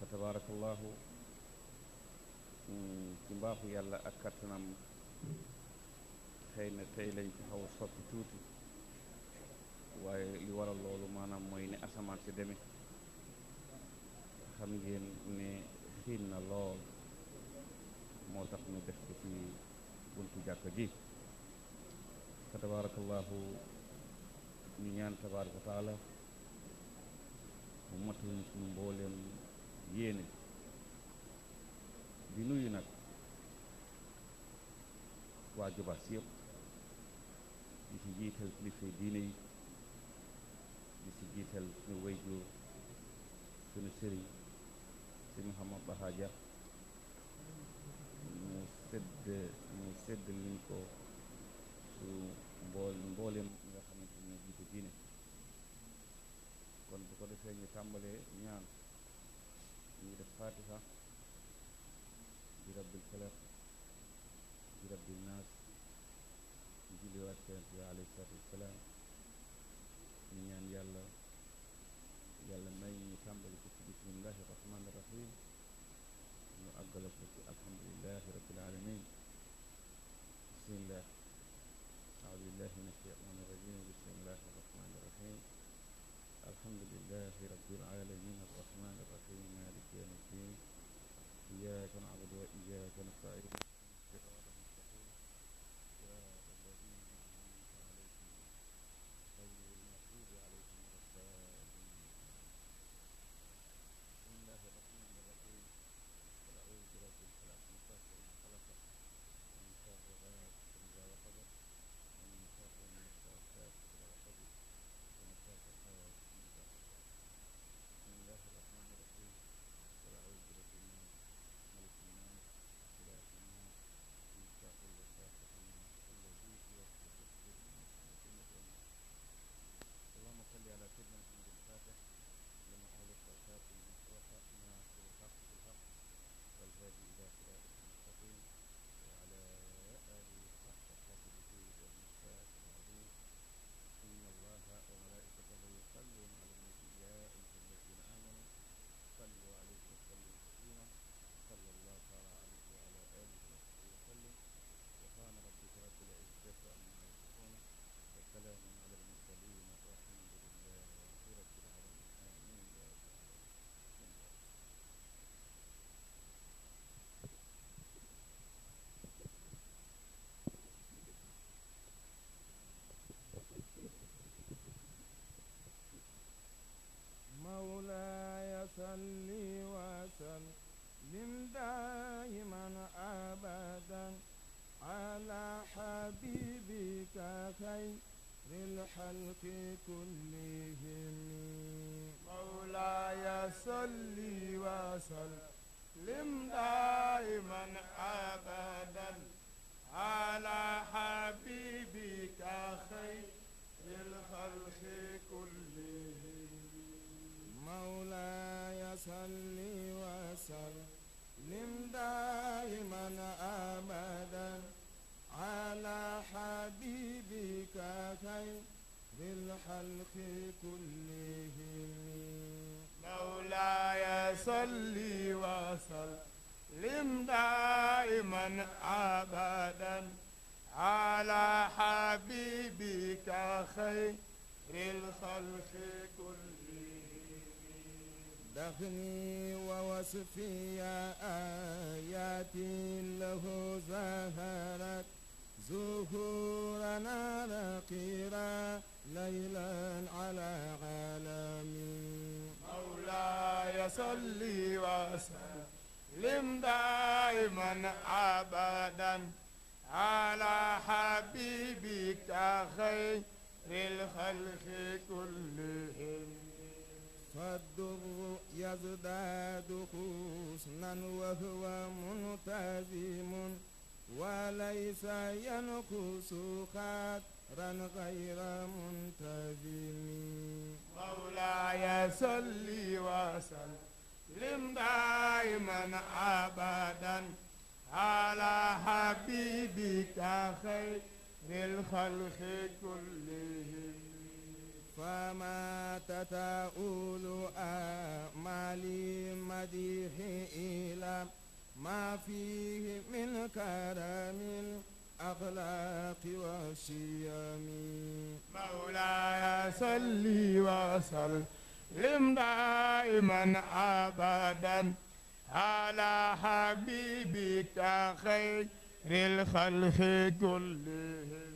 tabarakallahu ci mbaaxu yàlla ak kattanam xëy na tey lañ ci xaw a soppi tuuti waaye li waral loolu maanaam mooy ne asamaan si demee xam ngeen ne xiin na lool moo tax ñu def ko ci buntu jàkka ji fa tabarakallahu ñu ñaan tabaraka wa taala mu matal ñu suñu mbooleem yéene di nuyu nag waa Jobaas yëpp di ci jiital kilifa diine yi di ci jiital suñu wayjur suñu sëriñ si Mouhamad Baha Dia mu sedd mu sedd liñ ko su mbool mbooleem ñi nga xamante ni jiite diine kon bu ko defee ñu tàmbalee ñaan ñu def fatiha di rabbil falaq di rabbil naas ñu julliwaat yonent bi alayhi salaatu wassalaam ñu ñaan yàlla yàlla may ñu tàmbali ko ci bismillahi rahmaani rahim ñu àggale ko ci alhamdulilahi rabbil alamin bismillah أعوذ بالله من الشيطان الرجيم بسم الله الرحمن الرحيم الحمد لله رب العالمين الرحمن الرحيم مالك يوم الدين إياك نعبد وإياك نستعين صراط المستقيم صراط الذين أنعمت عليهم غير المغضوب عليهم ولا الضالين بسم الله الرحمن الرحيم قل أعوذ برب الفلق من شر ما خلق ومن شر غاسق إذا وقب ومن شر النفاثات في العقد ومن شر حاسد إذا حسد بسم الله الرحمن الرحيم قل أعوذ برب الناس ملك الناس إله الناس من شر الوسواس الناس الذي يوسوس في صدور الناس من الجنة والناس اللهم صل على سيدنا محمد الفاتح لما أغلق والخاتم من سبق ناصر الحق بالحق والهادي إلى صراطك المستقيم وعلى آله حق قدره والمختار العظيم إن الله وملائكته يصلون على النبي يا أيها الذين آمنوا صلوا عليه وسلموا تسليما صلى الله تعالى عليه وعلى آله وصحبه وسلم سبحان ربك رب العزة عما يصفون وسلام على المرسلين والحمد لله رب العالمين آمين يا رب العالمين بسم الله مولاي صل وسلم دائما ابدا على حبيبك خير الخلق كلهم مولاي صل وسلم دائما ابدا على حبيبك خير الخلق كلهم مولاي صل وسلم دائما ابدا على حبيبك خير الخلق كلهم مولاي صل وسلم دائما ابدا على حبيبك خير الخلق كلهم دخلي ووصفي آياتي له زهرت زهورنا نقيرا ليلا على عالمين مولاي صل وسلم دائما ابدا على حبيبك خير الخلق كلهم فالضر يزداد حسنا وهو منتظم وليس ينقص خطرا غير منتظم مولاي صل وسلم دائما ابدا على حبيبك خير الخلق كلهم فما تتأول آمالي مجد المديح إلى ما فيه من كرم الأخلاق والشيم مولاي صل وسلم دائما أبدا على حبيبك خير الخلق كلهم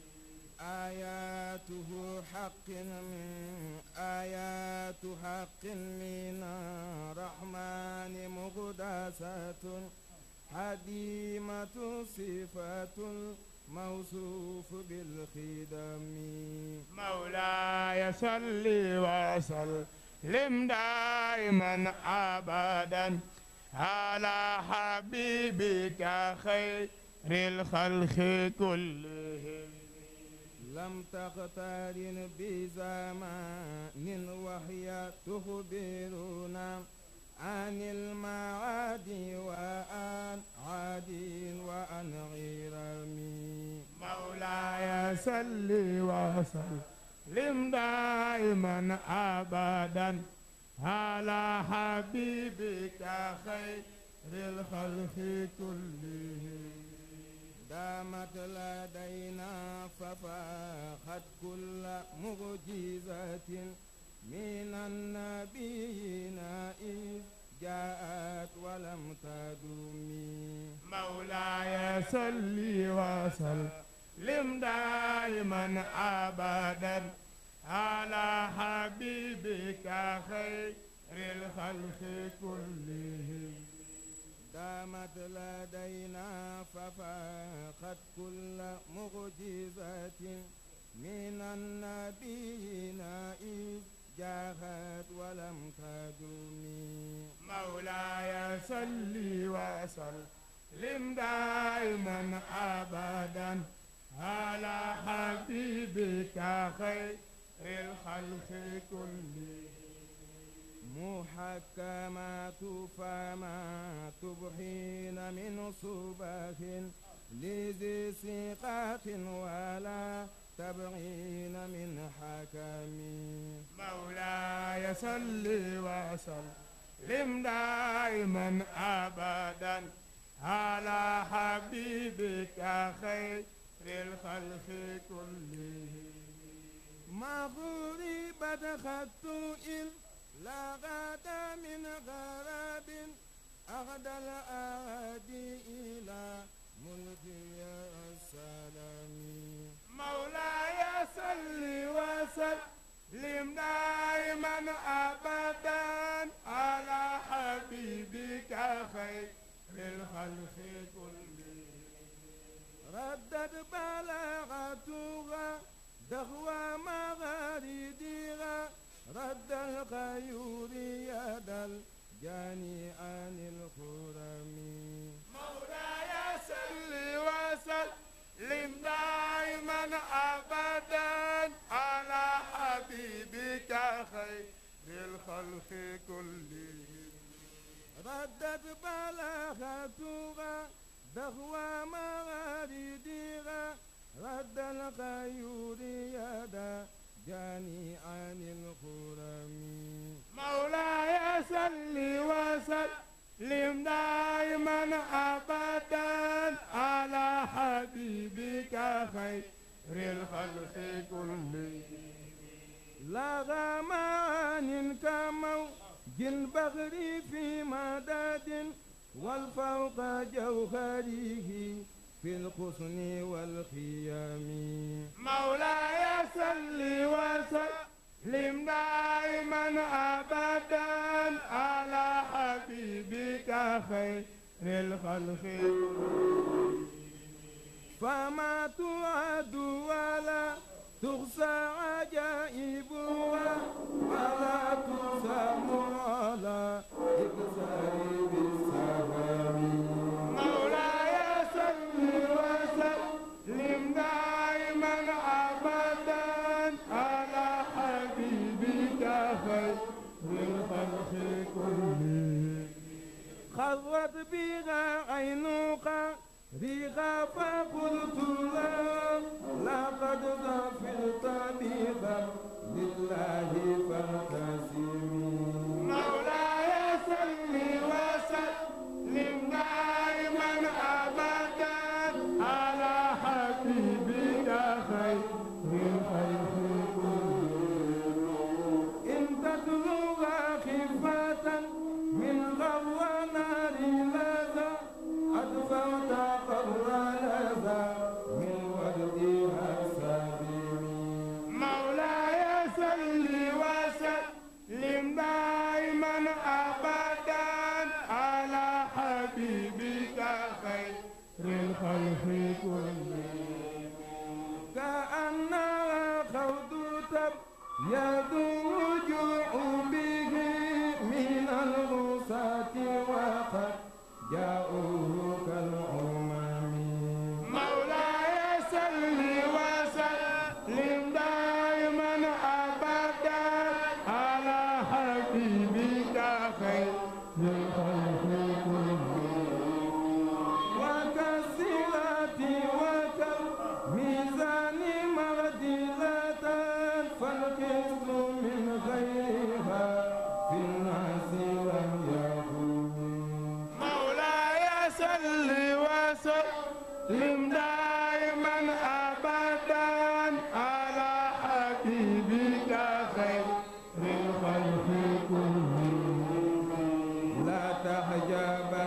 آياته حق من آيات حق من الرحمن مقدسة حديمة صفة الموصوف بالخدم مولاي صل وسلم دائما أبدا على حبيبك خير الخلق كلهم لم تقترن بزمان وهي تخبرنا عن المعاد وعن عاد وعن غرم مولاي صل وسلم دائما ابدا على حبيبك خير الخلق كلهم دامت لدينا ففاخت كل معجزة من النبيين إذ جاءت ولم تدم مولاي صل وسلم دائما أبدا على حبيبك خير الخلق كلهم دامت لدينا ففاقت كل معجزة من النبيين إذ جاءت ولم تدم مولاي صل وسلم دائما أبدا على حبيبك خير الخلق كلهم محكمات فما تبحين من صباح لذي ثقات ولا تبغين من حكم مولاي صل وسلم دائما ابدا على حبيبك خير الخلق كلهم ما غربت خط لا غدا من غراب أغدى الأهدي إلى ملكي السلام مولاي صل وسلم دائما أبدا على حبيبك خير الخلق كلهم ردت بلاغتها دهوى مغاردها رد الخيور يد الجاني عن الخرم مولاي صل وسلم دائما ابدا على حبيبك خير الخلق كلهم ردت بلاغتها دهوى مغاردها رد الخيور يد جاني عن الخرم مولاي صل وسلم دائما ابدا على حبيبك خير الخلق كلهم لا غمان كموج البحر في مدد والفوق جوهره في الحسن والخيام مولاي صل وسلم دائما ابدا على حبيبك خير الخلق فما تعد ولا تحصى عجائبها ولا تسام على إكسار بالسلام مولاي صل وسلم دائما ابدا على حبيبك خير الخلق كلهم خضت بها عينك بها فقلت لا لقد ظفرت يذوج به من الغصاة وقد جاءوه كالأمم مولاي صل وسلم دائما ابدا على حبيبك خير الخلق وكالصلة وكالميزان معدلة فالقسط من غيرها في الناس لم يكن مولاي صل وسلم دائما ابدا على حبيبك خير الخلق كلهم لا تحجبا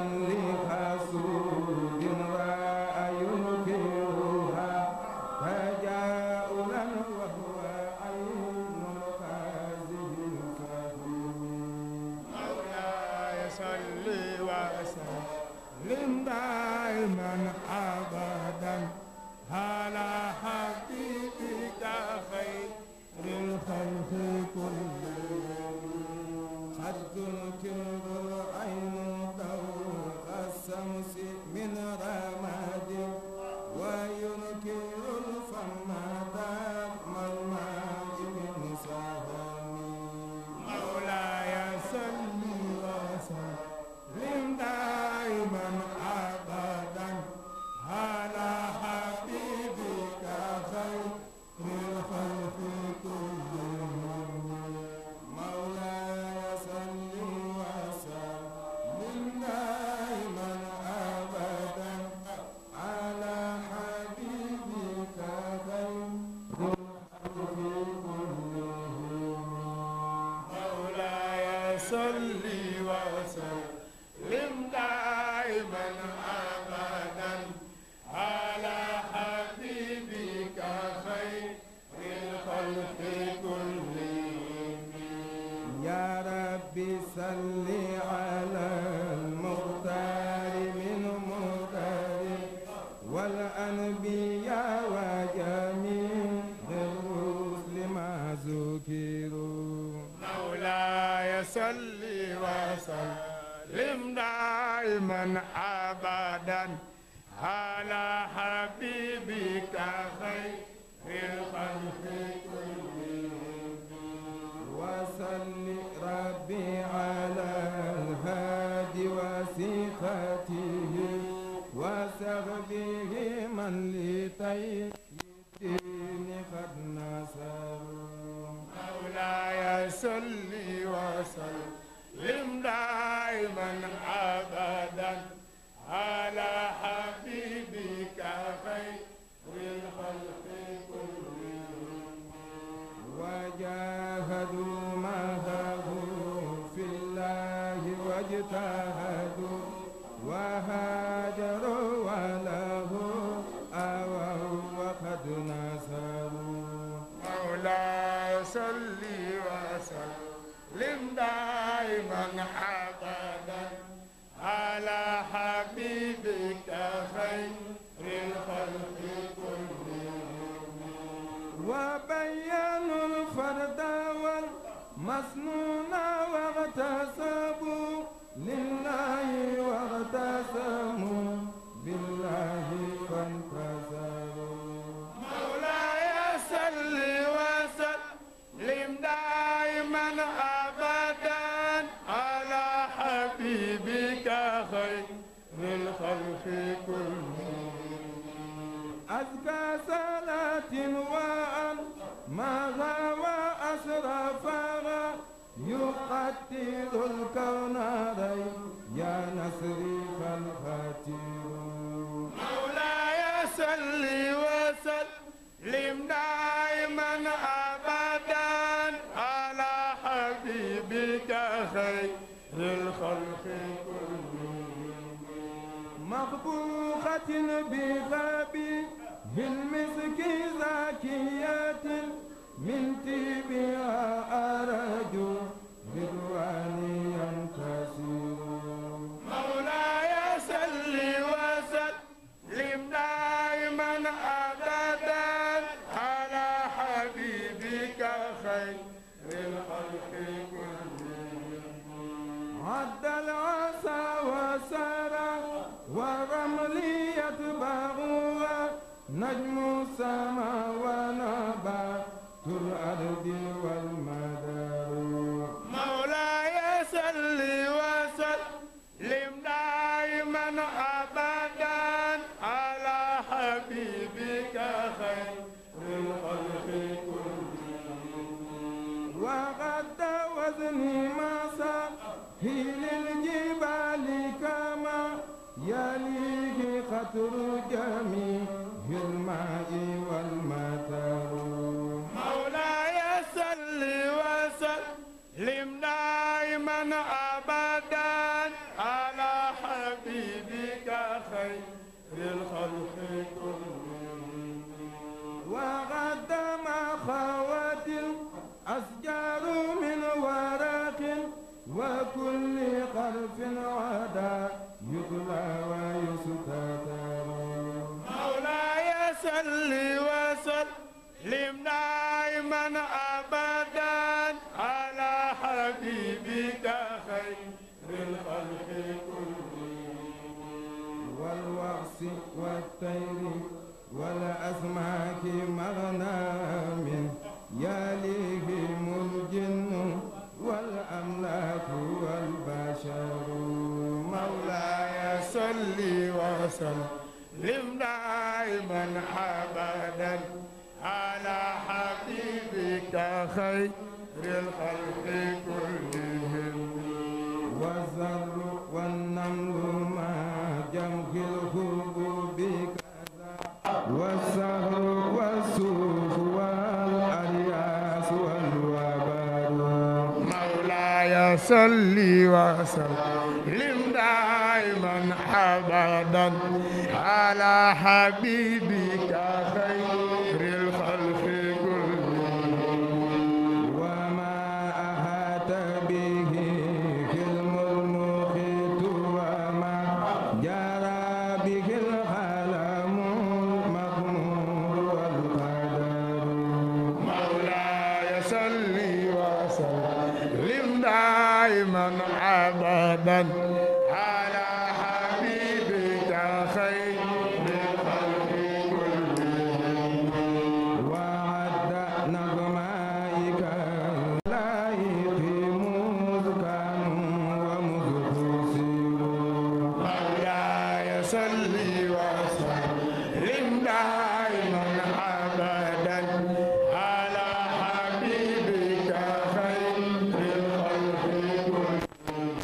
لحسود راى ينكرها تجاؤلا وهو عين الخازي الفهم مولاي صل وسلم دائما ابدا على حبيبك خير الخلق كلهم قد تنكر العين ضوء الشمس من رماد وينكر الفم دم الماء من سهم مولاي صل وسلم دائما ابدا على حبيبك خير الخلق كلهم مولاي صل وسلم دائما ابدا على حبيبك خير الخلق كلهم مولاي صل وسلم دائما ابدا على حبيبك خير الخلق كلهم يا ربي صل على المختار من مختار والأنبياء وجميع الرسل ما ذكروا مولاي صل وسلم دائما ابدا على حبيبك خير الخلق كلهم وصل ربي على الهادي وثقته وصحبه من لطي الدين قد نصروا مولاي صل وسلم دائما ابدا على حبيبك خير الخلق كلهم وجاهدوا معه في الله واجتهدوا وهاجروا وله أووا وقد نصروا مولاي صل وسلم دائما ابدا على حبيبك خير الخلق كلهم وبينوا الفرد والمسنون واغتصبوا لله واغتسموا بالله فانتصروا مولاي صل وسلم دائما ابدا على حبيبك خير الخلق كلهم أزكى صلاة وأن ماذا وأسرفها يقتل الكون ري يا نصري فالخاتم مولاي صل وسلم دائما ابدا على حبيبك خير الخلق كلهم مخبوخة بغابه المسك زاكية من تبها أرجو رضواني ينتصر مولاي صل وسلم دائما ابدا على حبيبك خير وسرى والرمل يتبعها نجم السماء ونبات الأرض والمدار مولاي صل وسلم دائما ابدا على حبيبك خير الخلق وقد وزني ما هي للجبال كما يليه خطر جميع الماء والمطر مولاي صل وسلم دائما ابدا على حبيبك خير الخلق كلهم وقدم خوات الأشجار من ورق وكل قرف عدا يطلى ويستتر مولاي صل وسلم دائما ابدا على حبيبك خير الخلق كلهم والوحش والطير والأسماك مغنام يليهم الجن والأملاك والبشر مولاي صل وسلم دائما ابدا على حبيبك خير الخلق كلهم والزر والنمل ما جمك الحبوب كذا والسهر والسوف والأرياس والوبر مولاي صل وسلم دائما ابدا على حبيبك خير الخلق كلهم وما أهات به حلم المخيط وما جرى به القلم المغمور والقدر مولاي صل وسلم دائما ابدا على حبيبك خير الخلق كلهم وعد نغمائك اللائق مذ كانوا ومذ خسروا مولاي صل وسلم دائما ابدا على حبيبك خير الخلق كلهم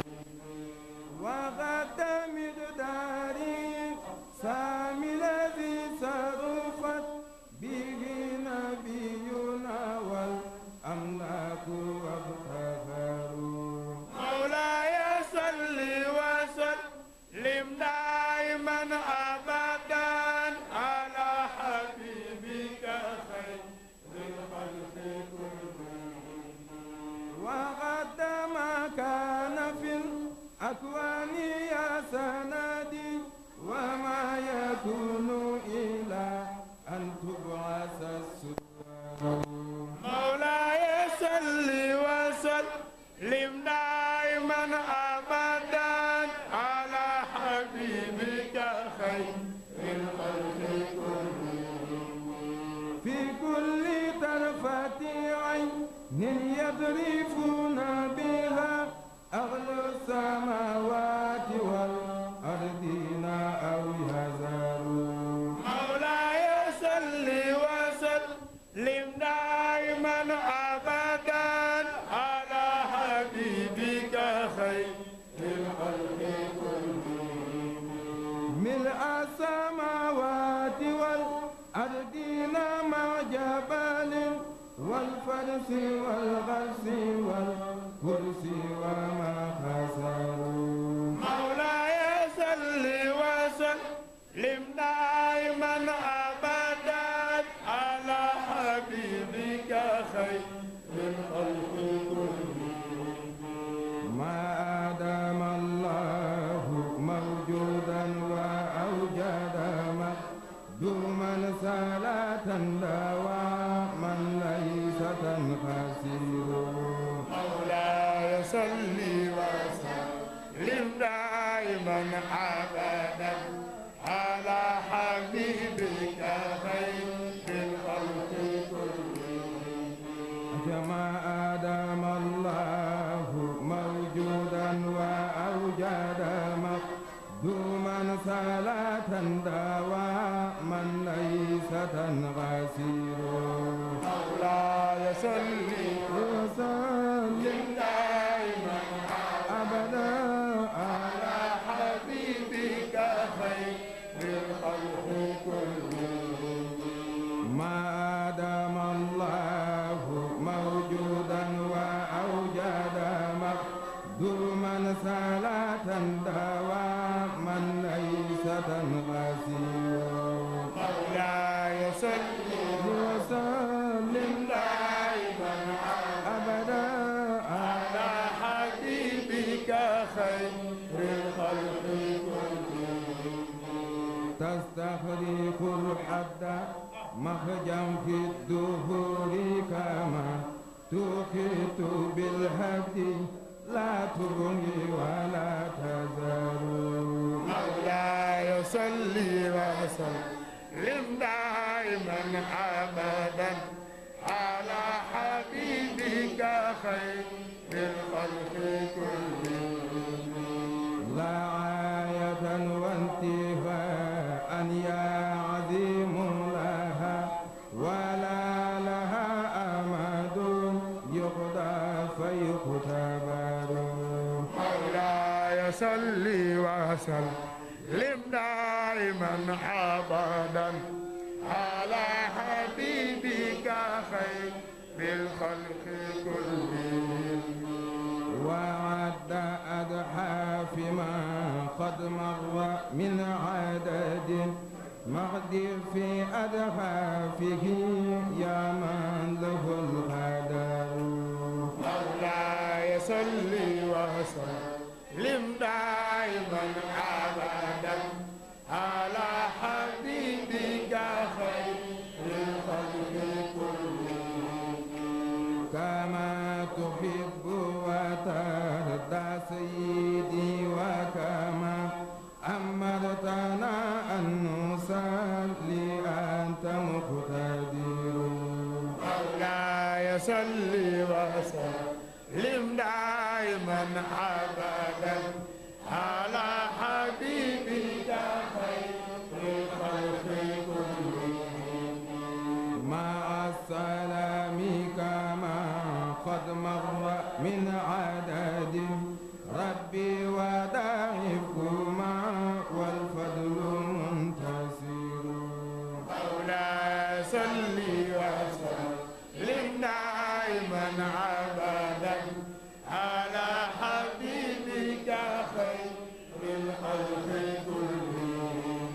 وغد مقداري سامي الذي صرفت به نبينا والأملاك وابتغروا مولاي صل وسلم دائما ابدا على حبيبك خير الخلق كلهم وغد ما كان في الأكوان يا سندي وما يكون إلى أن تبعث السور مولاي صل وسلم دائما ابدا على حبيبك خير الخلق كلهم في كل طرفة عين يذرفون بها أغلى السماوات والأرضين أو يزارون مولاي صل وسلم دائما ابدا على حبيبك خير الخلق كلهم ملء السماوات والأرضين مع جبال والفرس والغرس والكرسي وما خسروا مولاي صل وسلم دائما ابدا على حبيبك خير الخلق كلهم ما آدم الله موجودا وأوجد مقدوما صلاة دواما ليس تنخسر مولاي صل وسلم دائما دائما أبدا على حبيبك خير الخلق كلهم كما آدم الله موجودا وأوجد مقدوما صلاة دواما ليس تنغسير مولاي صل وسلم دائما أبدا على حبيبك خير الخلق كلهم ما دام الله موجودا وأوجد مقدوما صلاة دواما ليس تنغسير مولاي صل وسلم دائما أبدا على حبيبك خير الخلق كلهم تستخرق الحد مخجا في الدهور كما تخيط بالهدي لا تبغي ولا تزال مولاي صل وسلم دائما ابدا على حبيبك خير الخلق كلهم لا عاية وانتفاء يا عظيم لها ولا لها أمد يقضى فيختبر مولاي صل وسلم دائما ابدا على حبيبك خير الخلق كلهم وعد أضحى فيما قد مر من عدد مقدر في أضحافه يا من له القدر مولاي صل وسلم دائما ابدا على حبيبك خير الخلق كلهم كما تحب وترضى سيدي وكما أمرتنا أن نصلي أنت مقتدر مولاي صل وسلم دائما ابدا على حبيبك خير الخلق كلهم مع السلام كما قد مر من عدد ربي وداعبكما والفضل منتصر مولاي صل وسلم دائما ابدا على حبيبك خير الخلق كلهم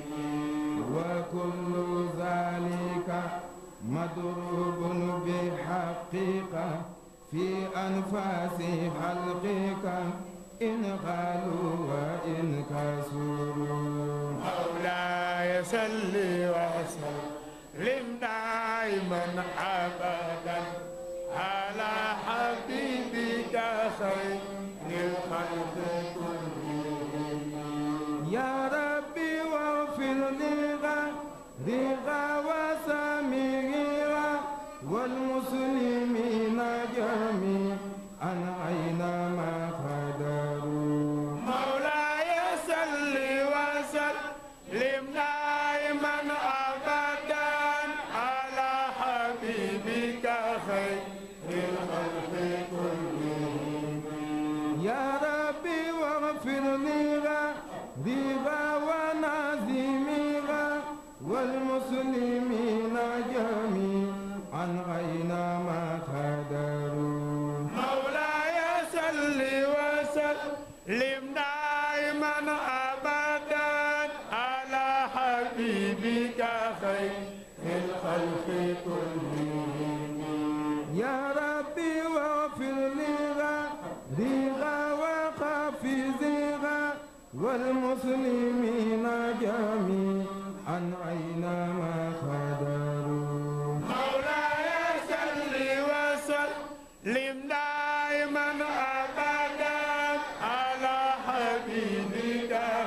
وكل ذلك مضروب بحقيقة في أنفاس خلقك إن قالوا وإن كسروا مولاي صل وسلم دائما ابدا على حبيبك خير الخلق كلهم يا ربي واغفر لي غيرها وسامرها والمسلمين جميعا أينما قدروا مولاي صل وسلم دائما ابدا على حبيبك خير الخلق كلهم يا ربي واغفر لي غيرها ونازمها والمسلمين جميعا أينما قدروا مولاي صل وسلم دائما ابدا على حبيبك خير الخلق كلهم يا ربي واغفر لي غيرها وحافظها والمسلمين جميعا أينما قدروا مولاي صل وسلم دائما ابدا على حبيبك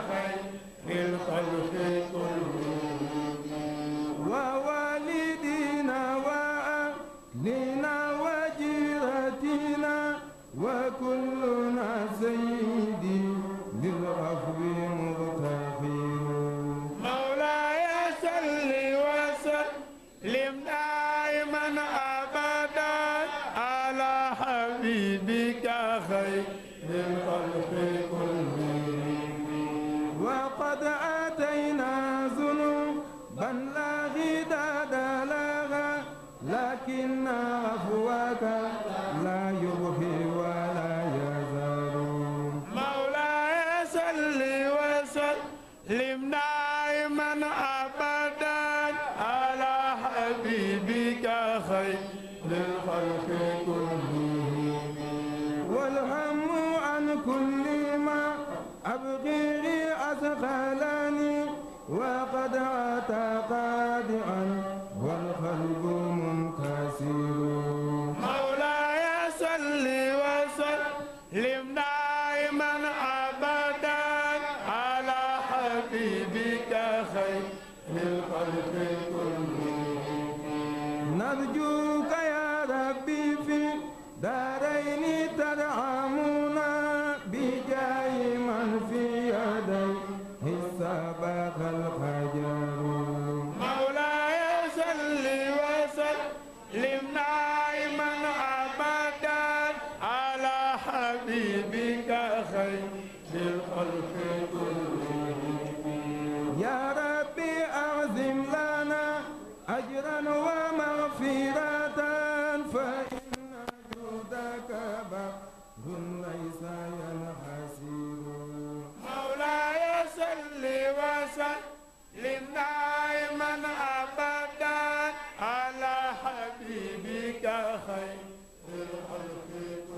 لم دائما أبدا على حبيبك خير الخلق كلهم والهم عن كل ما أبغي أثقلني وقد أتى قادعا والقلب منكسر مولاي صل وسلم دائما ابدا على حبيبك خير الخلق كلهم نرجوك يا ربي في دارين ترحمنا بجاه من في يديه سبق الحجر مولاي صل وسلم دائما ابدا على حبيبك خير الخلق كلهم يا ربي أعظم لنا أجرا ومغفرة فإن جودك بحر ليس ينحسر مولاي صل وسلم دائما ابدا على حبيبك خير الخلق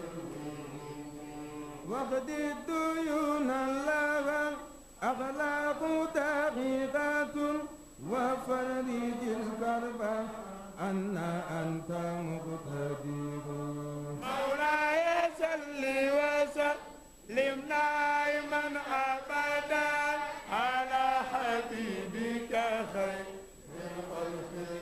واقض الديون لها أخلاق دقيقة وفرج الكرب أن أنت مقتدر مولاي صل وسلم دائما ابدا على حبيبك خير الخلق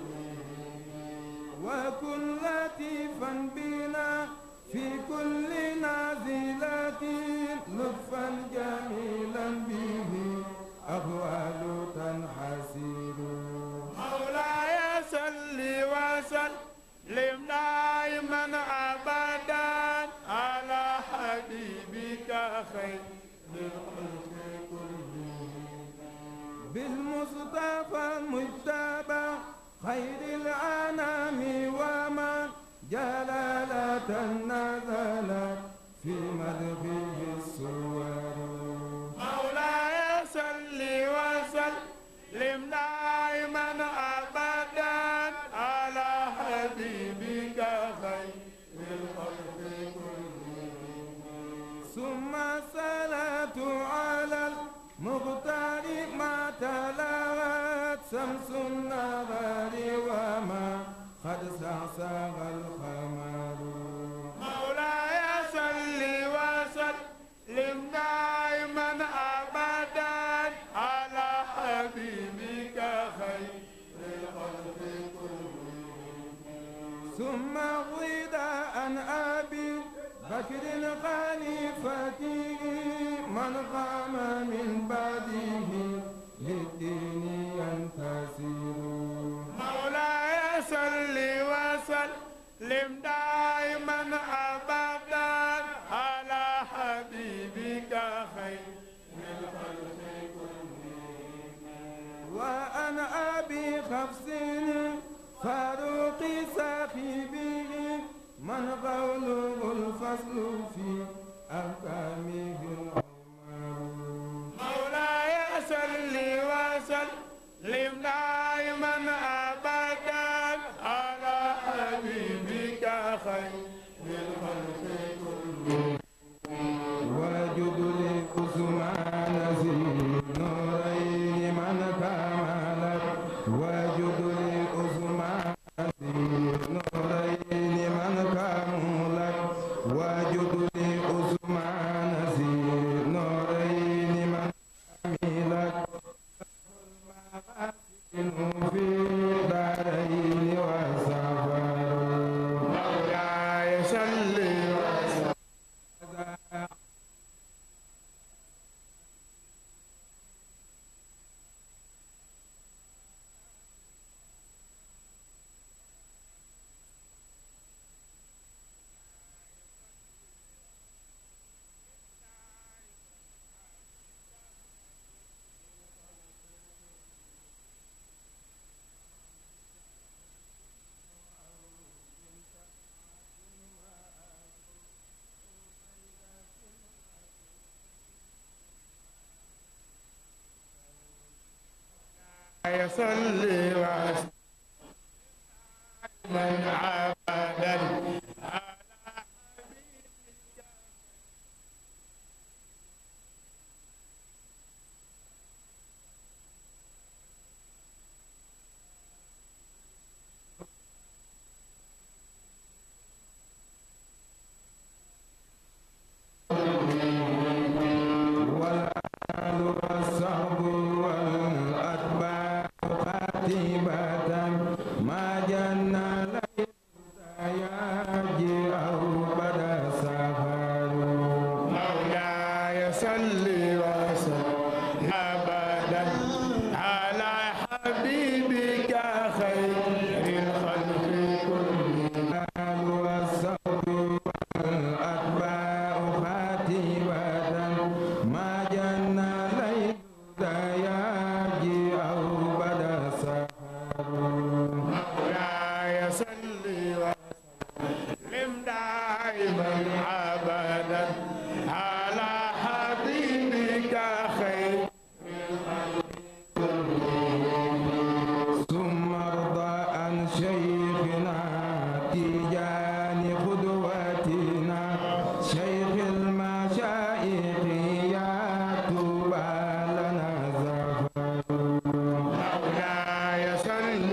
وكن لطيفا بنا في كل نازلة لطفا جميلا به أهوال تنحسر مولاي صل وسلم دائما ابدا على حبيبك خير الخلق كلهم بالمصطفى المجتبى خير الأنام ومن جلالة نزلت في مدحه الصور مولاي صل وسلم دائما ابدا على حبيبك خير الخلق كلهم ثم الصلاة على المختار ما تلغت شمس النهار وما قد سعسع القمر مولاي صل وسلم دائما ابدا على حبيبك خير الخلق كلهم ثم غدا عن أبي بكر الخليفة من قام من بعده للدين ينتصر مولاي صل وسلم دائما ابدا على حبيبك خير الخلق كلهم وأن أبي حفص فاروق صاحبه من قوله الفصل في أحكامه العمر مولاي صل وسلم دائما ابدا على حبيبك خير الخلق كلهم وجد لعثمان ذي النورين من كملت وجد لعثمان ذي النورين من كملت وجد لعثمان ذي النورين من كملت صل وسلم أبدا والآل والصحب والأتباع قاتبة ما جن ليل يجي أو بدا سفر مولاي صل وسلم أبدا على حبيبك خير الخلق كلهم والآل والصحب والأتباع قاتبة ما جن ليل يجي أو بدا سفر مولاي صل وسلم دائما ابدا على حبيبك خير ثم ارضى عن شيخنا تيجان قدوتنا شيخ المشايخ يا طوبى لنا زفر مولاي صل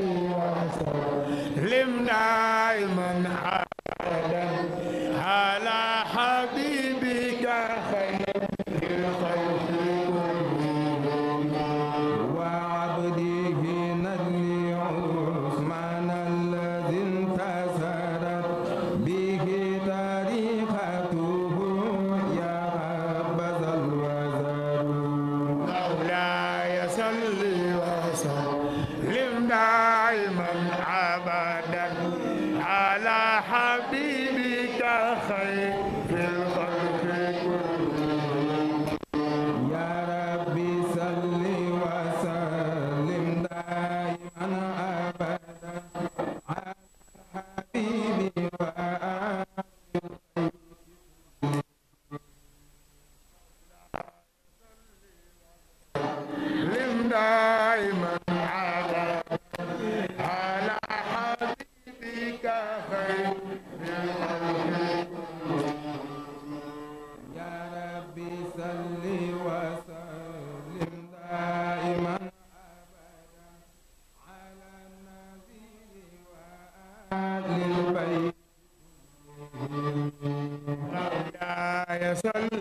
وسلم دائما ابدا على حبيبك خير الخلق كلهم وعبده نجل عثمان الذي انتصرت به تاريخته يا حبذا الوزر مولاي صل وسلم دائما ابدا على حبيبك خير الخلق كلهم يا ربي صل وسلم دائما ابدا على حبيبي وآل لم دائما ابدا على حبيبك خير الخلق يا ربي صل وسلم دائما ابدا على النبي وآل البيت مولاي صل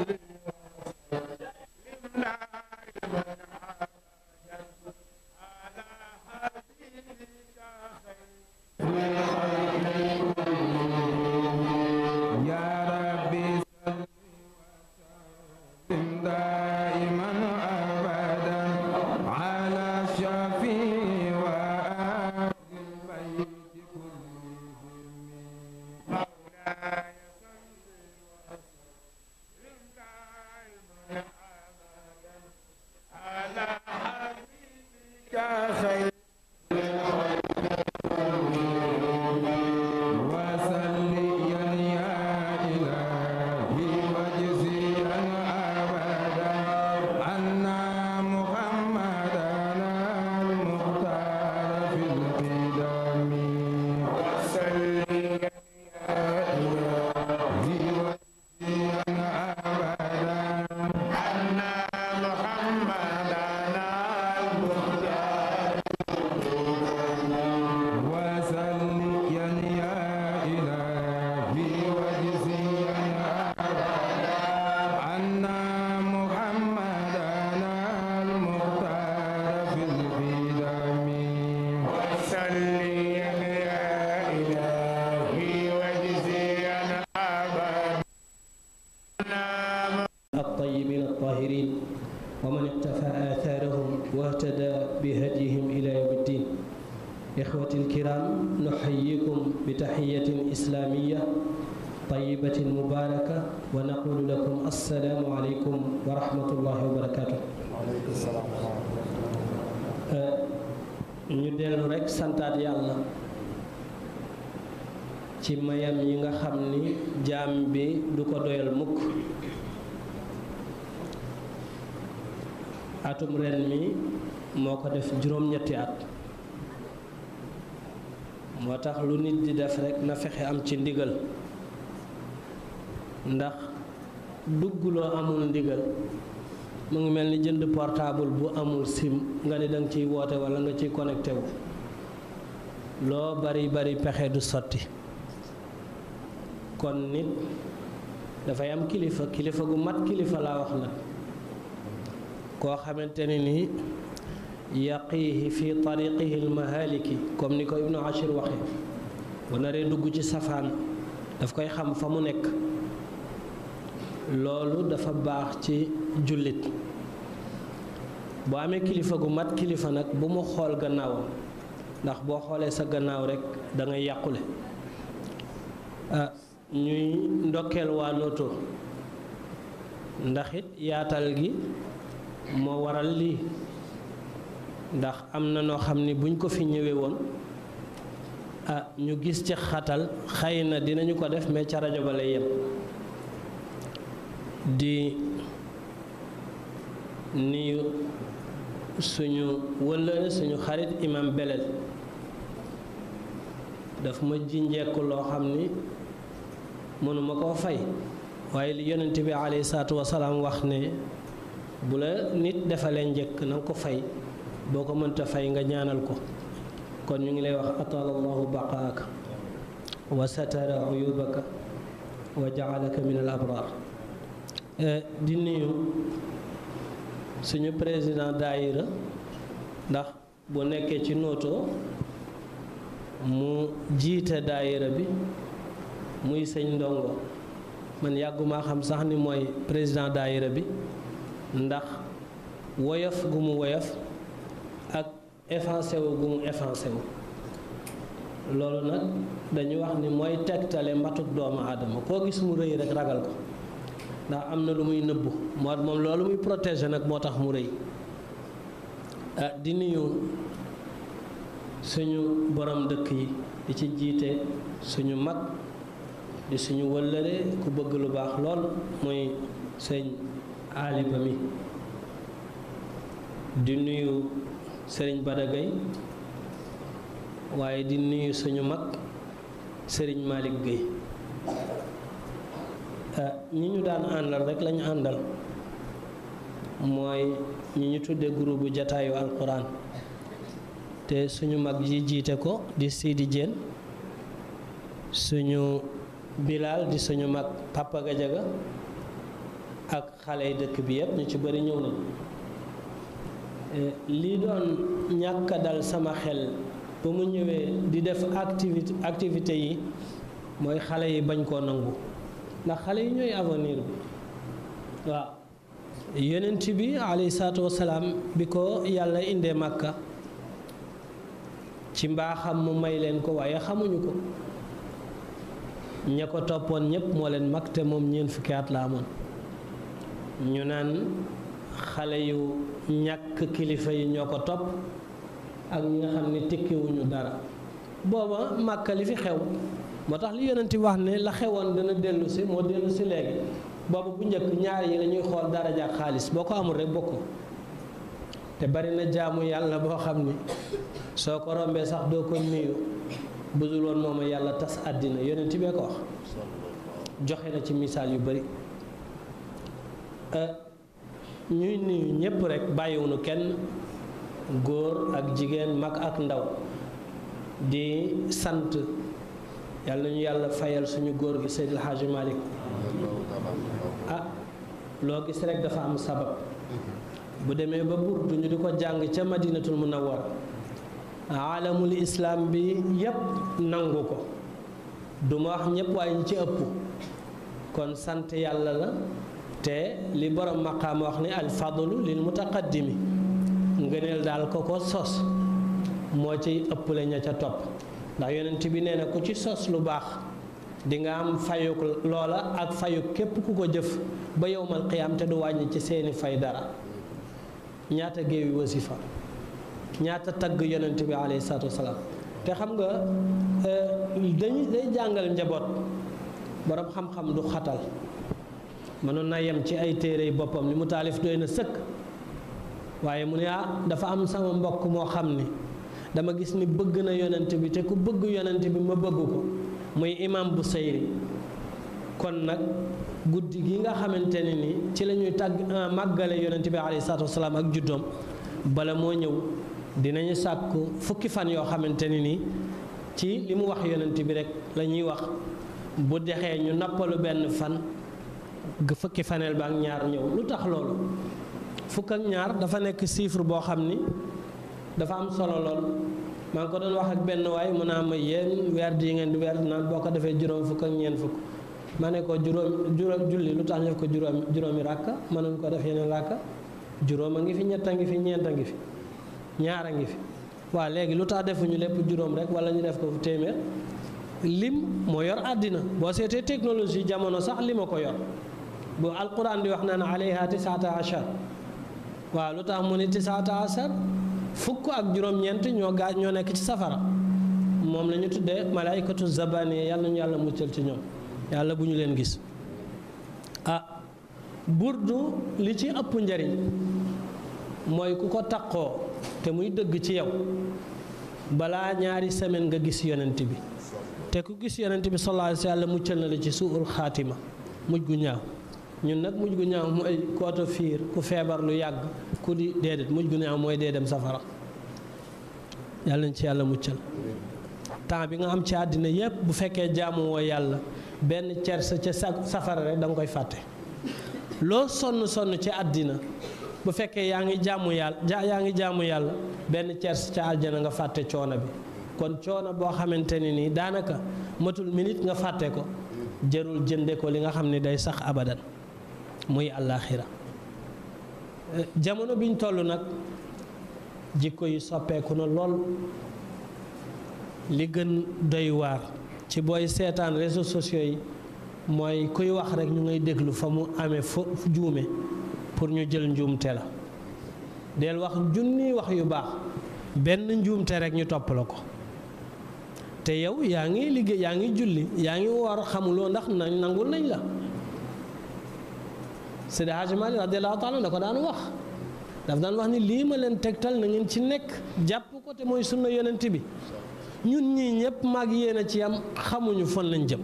وسلم دائما ابدا على حبيبك خير الخلق يا ربي صل وسلم دائما ابدا على الشفيع وآل البيت كلهم مولاي صل وسلم دائما ابدا على حبيبك خير وسليا يا إلهي واجزيا أبدا عنا محمدا المختار في القدم وسلم يا إلهي واجزيا أبدا أن محمدنا المختار وسليا يا إلهي واجزيا أبدا عنا محمدا المختار في القدم وسلم يا إلهي واجزيا أبدا الطيبين الطاهرين ومن اقتفى آثارهم واهتدى بهديهم إلى يوم الدين إخوتي الكرام نحييكم بتحية إسلامية طيبة مباركة ونقول لكم السلام عليكم ورحمة الله وبركاته ñu dellu rekk santaat yàlla ci mayam yi nga xam ni jaam bi du ko doyal mukk atum ren mi moo ko def juróom-ñetti at moo tax lu nit di def rekk na fexe am ci ndigal ndax dugguloo amul ndigal mu ngi mel ni jënd portable bu amul sim nga ni danga ciy woote walla nga ciy connecté wu loo bari bari pexe du sotti kon nit dafay am kilifa kilifa gu mat kilifa laa wax nag koo xamante ne ni yaqiihi fi tariqihi almahaliki comme ni ko ibnu ashir waxe bu naree dugg ci safaan daf koy xam fa mu nekk loolu dafa baax ci jullit boo amee kilifa gu mat kilifa nag bu mu xool gannaawam ndax boo xoolee sa gannaaw rekk da ngay yàqule ah ñuy ndokkeel waa Noto ndax it yaatal gi moo waral lii ndax am na noo xam ni buñ ko fi ñëwee woon ah ñu gis ci xatal xëy na dinañu ko def mais ca rajo ba lay yem di nuyu suñu wëllëre suñu xarit imam belel daf ma ji njekk loo xam ni mënuma koo fay waaye li yonent bi alayhi salaatu wasalaam wax ne bu la nit defalee njëkk na nga ko fay boo ko mënta fay nga ñaanal ko kon ñu ngi lay wax atala allahu baqaaka wa satara uyubaka wa jaalaka min al abrar di nuyu suñu président daayira ndax bu nekkee ci Noto mu jiite daayira bi muy sëñ ndongo man yàggumaa xam sax ni mooy président daayira bi ndax woyof gu mu woyof ak effacé wu gu mu effacé wu loolu nag dañu wax ni mooy tegtale mbatuk doomu aadama koo gis mu rëy rek ragal ko ndax am na lu muy nëbbu moo moom loolu muy protéger nag moo tax mu rëy ah di nuyu suñu borom dëkk yi di ci jiite suñu mag di suñu wëllëre ku bëgg lu baax lool muy sëñ aaliba mi di nuyu sëriñ Badagay waaye di nuyu suñu mag sëriñ Malick Gueye ñi ñu daan àndal rek lañu àndal mooy ñi ñu tudde groupe bu jataayu alquran te suñu mag ji jiite ko di Sidi Diène suñu Bilal di suñu mag Papa Gajaga ak xale yi dëkk bi yépp ñu ci bari ñëw nañ lii doon ñàkk dal sama xel ba mu ñëwee di def activité activité yi mooy xale yi bañ koo nangu ndax xale yi ñooy avenir bi waaw yonent bi alayhi salaatu wasalaam bi ko yàlla indee màkka ci mbaaxam mu may leen ko waaye xamuñu ko ña ko toppoon ñépp moo leen mag te moom ñeent fukki at la amoon ñu naan xale yu ñàkk kilifa yi ñoo ko topp ak ñi nga xam ne tekkiwuñu dara booba màkka li fi xew moo tax li yonent bi wax ne la xewoon dana dellu si moo dellu si léegi boobu bu njëkk ñaar yi lañuy xool daraja ak xaalis boo ko amul rek bokk te bari na jaamu yàlla boo xam ni soo ko rombee sax doo ko nuyu budul woon mooma yàlla tas àddina yonent bee ko wax joxe na ci misaal yu bari ñuy nuyu ñépp rek bàyyiwunu kenn góor ak jigéen mag ak ndaw di sant yàlla nañu yàlla fayal suñu góor gi Seydil Hadji Malick ah loo gis rek dafa am sabab bu demee ba burdu ñu di ko jàng ca madinatul munawwar aalamul islam bi yépp nangu ko duma wax ñépp waaye ñu ci ëpp kon sant yàlla la te li borom maqaam wax ni al fadlu lil mutaqaddimi ngëneel daal ko ko sos moo ciy ëpple ña ca topp ndax yonent bi nee na ku ci sos lu baax di nga am fayuk loola ak fayuk képp ku ko jëf ba yowmal qiyaam te du wàññi ci seeni fay dara ñaata géewi wasifa ñaata tagg yonent bi alayhi salaatu wasalaam te xam nga dañuy day jàngal njaboot borom xam-xam du xatal mënoon na yem ci ay téere boppam li mu taalif doy na sëkk waaye mu ne ah dafa am sama mbokk moo xam ni dama gis ni bëgg na yonent bi te ku bëgg yonent bi ma bëgg ko muy imam bu sayri kon nag guddi gi nga xamante ne ni ci la ñuy tàgg màggale yonent bi alayhi salaatu wasalaam ak juddoom bala moo ñëw dinañu sàkku fukki fan yoo xamante ne ni ci li mu wax yonent bi rek la ñuy wax bu dexee ñu nappalu benn fan fukki faneel ba ak ñaar ñëw lu tax loolu fukk ak ñaar dafa nekk chiffre boo xam ni dafa am solo lool maa ngi ko doon wax ak benn waay mu naa ma yéen weer di ngeen di weer naan boo ko defee juróom fukk ak ñeent fukk ma ne ko juróom juróom julli lu tax ñu def ko juróom juróomi ràkka mënuñ ko def yeneen ràkka juróom a ngi fi ñett a ngi fi ñeent a ngi fi ñaar a ngi fi waa léegi lu tax defuñu lépp juróom rek wala ñu def ko fu téeméer lim moo yor àddina boo seetee technologie jamono sax li ma ko yor bu alquran di wax naan alayha tisaata achar waaw lu tax mu ne tisaata achar fukk ak juróom-ñeent ñoo gaa ñoo nekk ci safara moom la ñu tuddee malaykatu zabaniya yàlla ñu yàlla muccal ci ñoom yàlla bu ñu leen gis ah burdu li ci ëpp njariñ mooy ku ko taqoo te muy dëgg ci yow balaa ñaari semaine nga gis yonent bi te ku gis yonent bi sallallahu alayhi wa sallam muccal na la ci suul xaatima mujj gu ñaaw ñun nag mujj gu ñaaw mooy kooto fiir ku feebar lu yàgg ku di déedéet mujj gu ñaaw mooy dee dem safara yàlla nañ ci yàlla muccal temps bi nga am ci àddina yépp bu fekkee jaamu woo yàlla benn cersa ca safara rek da nga koy fàtte loo sonn sonn ci àddina bu fekkee yaa ngi jaamu yàlla yaa ngi jaamu yàlla benn cers ca aljana nga fàtte coono bi kon coono boo xamante ne nii daanaka matul minute nga fàtte ko jërul jënde ko li nga xam ne day sax abadan muy àllaaxira jamono biñ toll nag jikko yi soppeeku na lool li gën doy waar ci booy seetaan réseaux sociaux yi mooy kuy wax rek ñu ngay déglu fa mu amee fa juume pour ñu jël njuumte la del wax junni wax yu baax benn njuumte rek ñu topp la ko te yow yaa ngi liggéey yaa ngi julli yaa ngi woor xamuloo ndax nañ nangul nañ la Seydi Hajji Maalik radiyallaahu taala da ko daan wax daf daan wax ni lii ma leen tegtal na ngeen ci nekk jàpp ko te mooy sunna yonent bi ñun ñii ñëpp mag yéen a ci am xamuñu fan lañ jëm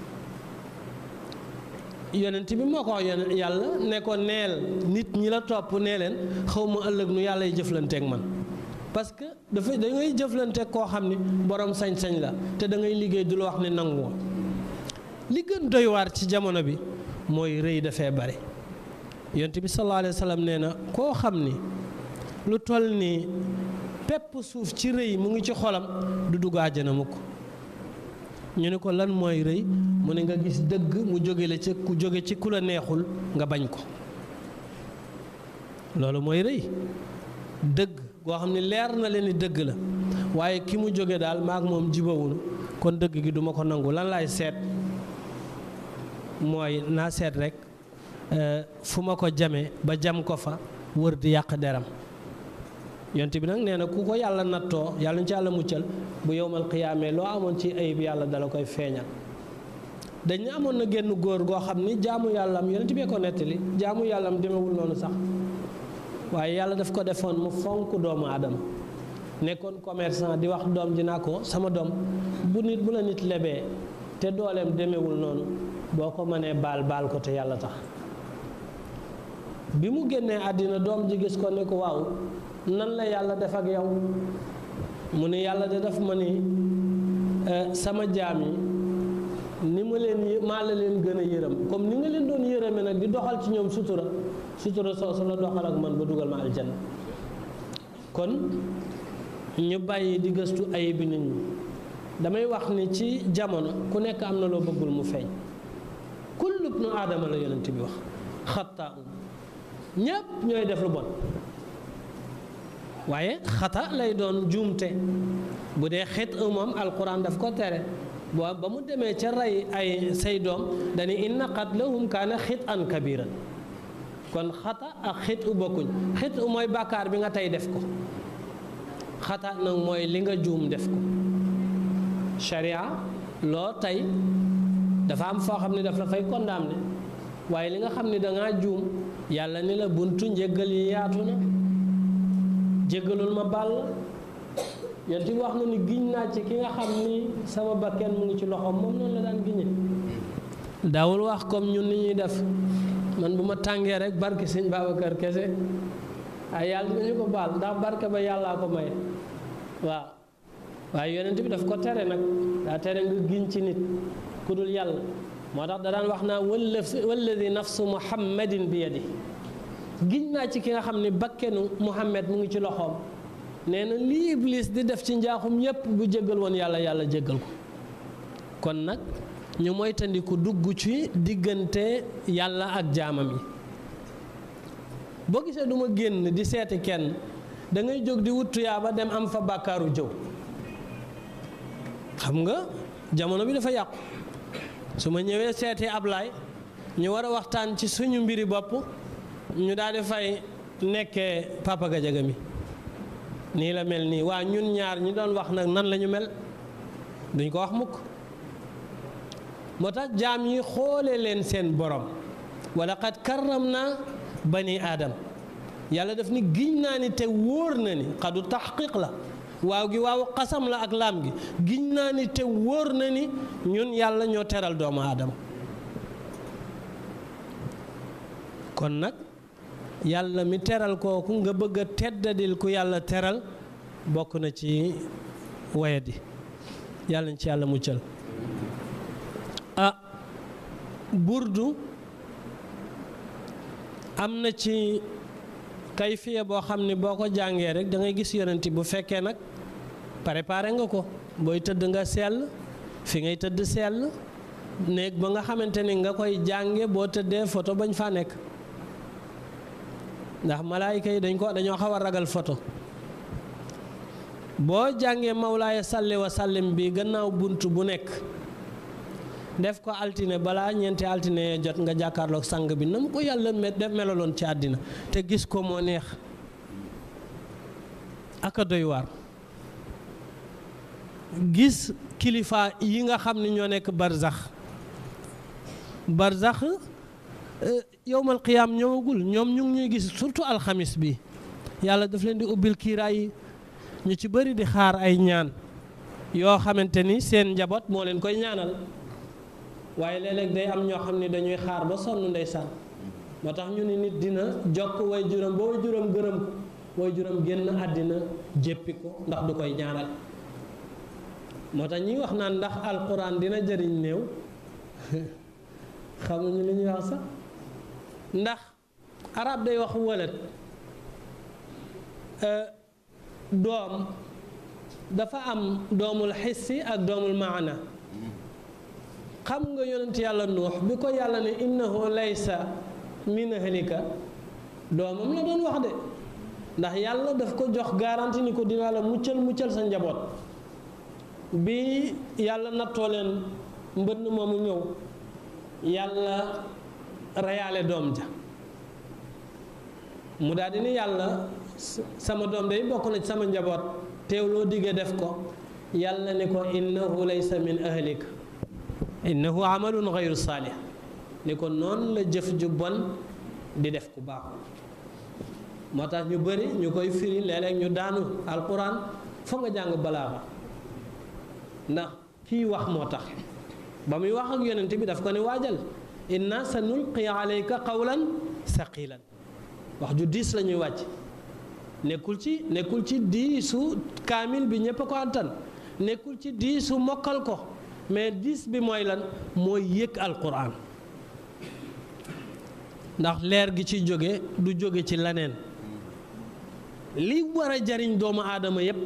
yonent bi moo ko wax yonent yàlla ne ko neel nit ñi la topp nee leen xaw ma ëllëg nu yàlla y jëflanteek man parce que dafa da ngay jëflanteek koo xam ni borom sañ-sañ la te da ngay liggéey du la wax ne nangu li gën doy waar ci jamono bi mooy rëy dafee bare yonent bi sallallahu alayhi wa sallam nee na koo xam ni lu toll ni pepp suuf ci rëy mu ngi ci xolam du dugg àjjana mukk ñu ne ko lan mooy rëy mu ne nga gis dëgg mu jóge la ci ku jóge ci ku la neexul nga bañ ko loolu mooy rëy dëgg goo xam ne leer na leen ni dëgg la waaye ki mu jóge daal maak moom jibawunu kon dëgg gi duma ko nangu lan laay seet mooy naa seet rek fu ma ko jame ba jam ko fa wër di yàq deram yonte bi nag nee na ku ko yàlla nattoo yàlla ñu ci yàlla muccal bu yowmal qiyaamee loo amoon ci ayib yàlla dala koy feeñal dañ ne amoon na génn góor goo xam ni jaamu yàllam yonent bee ko nettali jaamu yàllam demewul noonu sax waaye yàlla daf ko defoon mu fonk doomu aadama nekkoon commerçant di wax doom ji naa ko sama doom bu nit bu la nit lebee te dooleem demewul noonu boo ko mënee baal baal ko te yàlla tax bi mu génnee àddina doom ji gis ko ne ko waaw nan la yàlla def ak yow mu ne yàlla de def ma ni sama jaam yi ni ma leen maa la leen gën a yërëm comme ni nga leen doon yërëme nag di doxal ci ñoom sutura sutura soosu la doxal ak man ba dugal ma aljanna kon ñu bàyyi di gëstu ayibi nit ñi damay wax ni ci jamono ku nekk am na loo bëggul mu feeñ kullu ibnu aadama la yonent bi wax xataa um ñépp ñooy def lu bon waaye xata lay doon juumte bu dee xit moom alquran daf ko tere boo ba mu demee ca rey ay say doom dañu inna qatlahum kaana xit an kabiran kon xata ak xit u bokkuñ xit u mooy bàkkaar bi nga tey def ko xata nag mooy li nga juum def ko sharia loo tey dafa am foo xam ne daf la fay condamné waaye li nga xam ne dangaa juum yàlla ni la buntu njëggal yi yaatu na jéggalul ma baal la yonent bi wax na ni giñ naa ci ki nga xam ni sama bakken mu ngi ci loxoom moom noonu la daan giñe daawul wax comme ñun ni ñuy def man bu ma tàngee rek barke sëñ Babacar kese ay yàlla dinañu ko baal ndax barke ba yàllaa ko may waaw waaye yonent bi daf ko tere nag daa tere nga giñ ci nit ku dul yàlla moo tax da daan wax naa walladi nafsu muhammadin bi yadi giñ naa ci ki nga xam ne bakkenu muhammad mu ngi ci loxoom nee na lii iblis di def ci njaaxum yépp bu jéggal woon yàlla yàlla jéggal ko kon nag ñu moytandiku dugg ci diggante yàlla ak jaamam yi boo gisee du ma génn di seeti kenn da ngay jóg di wut tuyaaba dem am fa bàkkaaru jëw xam nga jamono bi dafa yàqu su ma ñëwee seeti Ablaay ñu war a waxtaan ci suñu mbiri bopp ñu daal di fay nekkee Papa Gajaga mi nii la mel nii waa ñun ñaar ñi doon wax nag nan la ñu mel duñ ko wax mukk moo tax jaam yi xoole leen seen borom wala qad karram na bani aadam yàlla daf ni giñ naa ni te wóor na ni xadu taxqiq la waaw gi waaw xasam la ak laam gi giñ naa ni te wóor na ni ñun yàlla ñoo teral doomu aadama kon nag yàlla mi teral kooku nga bëgg a teddadil ku yàlla teral bokk na ci wayadi yàlla na ci yàlla muccal ah burdu am na ci kayfiya boo xam ne boo ko jàngee rek da ngay gis yonent bu fekkee nag préparé nga ko booy tëdd nga sell fi ngay tëdd sell néeg ba nga xamante ni nga koy jànge boo tëddee photo bañ faa nekk ndax malaayika yi dañ ko dañoo xaw a ragal photo boo jàngee mawlaaya salli wa sallim bi gannaaw bunt bu nekk def ko altine balaa ñeenti altine jot nga jàkkaarloog sang bi na mu ko yàlla def melaloon ci àddina te gis ko moo neex aka doy waar gis kilifa yi nga xam ne ñoo nekk barzax barzax yowmal qiyaam ñëwagul ñoom ñu ngi ñuy gis surtout alxamis bi yàlla daf leen di ubbil kiiraay yi ñu ci bëri di xaar ay ñaan yoo xamante ni seen njaboot moo leen koy ñaanal waaye léeg-léeg day am ñoo xam ne dañuy xaar ba sonn ndeysaan moo tax ñu ni nit dina jokk way juram ba way juram gërëm ko way juram génn àddina jéppi ko ndax du koy ñaanal moo tax ñi wax naan ndax alquran dina jëriñ néew xamuñu li ñuy wax sax ndax arab day wax wëlët doom dafa am doomul xissi ak doomul maana xam nga yonent yàlla nuux bi ko yàlla ne innahu laysa min ahlika doomam la doon wax de ndax yàlla daf ko jox garanti ni ko dinaa la muccal muccal sa njaboot bi yàlla nattoo leen mbënn moomu ñëw yàlla reyaale doom ja mu daal di ni yàlla sama doom day bokk na ci sama njaboot teew loo diggee def ko yàlla ni ko innahu laysa min ahlika innahu amalun gayru saalih ni ko noonu la jëf ju bon di def ku baaxul moo tax ñu bëri ñu koy firi léeg-léeg ñu daanu alquran foog nga jàng balaaxa ndax kii wax moo tax ba muy wax ak yonent bi daf ko ne waajal inna sa nulqi alayka qawlan saqilan wax ju diis la ñuy wàcc nekkul ci nekkul ci diisu kaamil bi ñépp a ko antan nekkul ci diisu mokkal ko mais diis bi mooy lan mooy yëg alquran ndax leer gi ci jóge du jóge ci leneen li war a jariñ doomu aadama yépp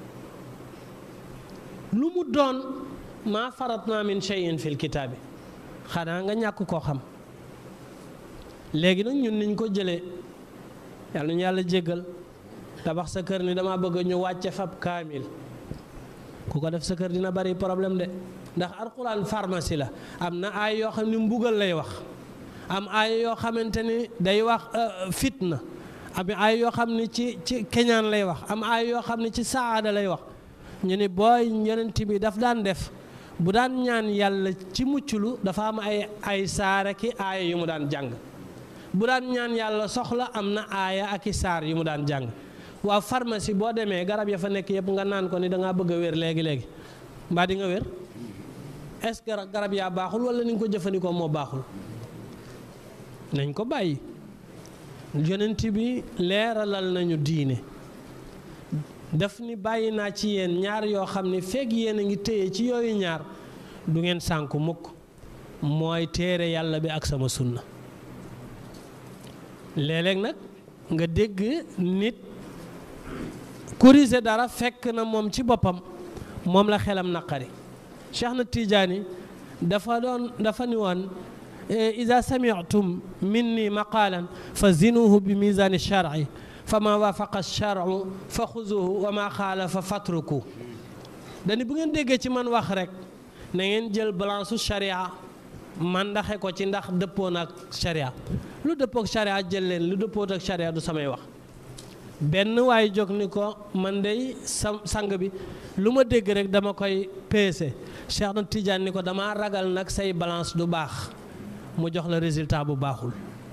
lu mu doon maa faratna min shay'in fil kitaabi xanaa nga ñàkk koo xam léegi nag ñun niñ ko jëlee yàlla ñu yàlla jéggal tabax sa kër ni dama bëgg ñu wàcce fab kaamil ku ko def sa kër dina bari problème de ndax alquran pharmacie la am na ay yoo xam ne mbugal lay wax am ay yoo xamante ni day wax fitna am ay yoo xam ne ci ci keñaan lay wax am ay yoo xam ne ci saada lay wax ñu ni booy yonent bi daf daan def bu daan ñaan yàlla ci mucclu dafa am ay ay saara ki aaya yu mu daan jàng bu daan ñaan yàlla soxla am na aaya ak i saar yu mu daan jàng waa pharmacie boo demee garab ya fa nekk yëpp nga naan ko ni da ngaa bëgg a wér léegi léegi mbaa di nga wér est-ce que garab yaa baaxul wala ni nga ko jëfandikoo moo baaxul nañ ko bàyyi yonent bi leeralal nañu diine daf ni bàyyi naa ci yéen ñaar yoo xam ne fekk yéen a ngi téye ci yooyu ñaar du ngeen sànku mukk mooy téere yàlla bi ak sama sunna léeg-léeg nag nga dégg nit corriger dara fekk na moom ci boppam moom la xelam naqari Cheikh na Tijaani dafa doon dafa ni woon ida samitum minni maqaalan fa zinuhu bi misaani sharci fa ma waafaqa sharcu fa xuzuhu wa ma xaalafa fatruku dani bu ngeen déggee ci man wax rek na ngeen jël balance su sharia man ndaxe ko ci ndax dëppoon ak sharia lu dëppook sharia jël leen lu dëppoot ak sharia du samay wax benn waaye jóg ni ko man dey sa sang bi lu ma dégg rek dama koy peese Cheikh na Tidiane ni ko dama ragal nag say balance du baax mu jox la résultat bu baaxul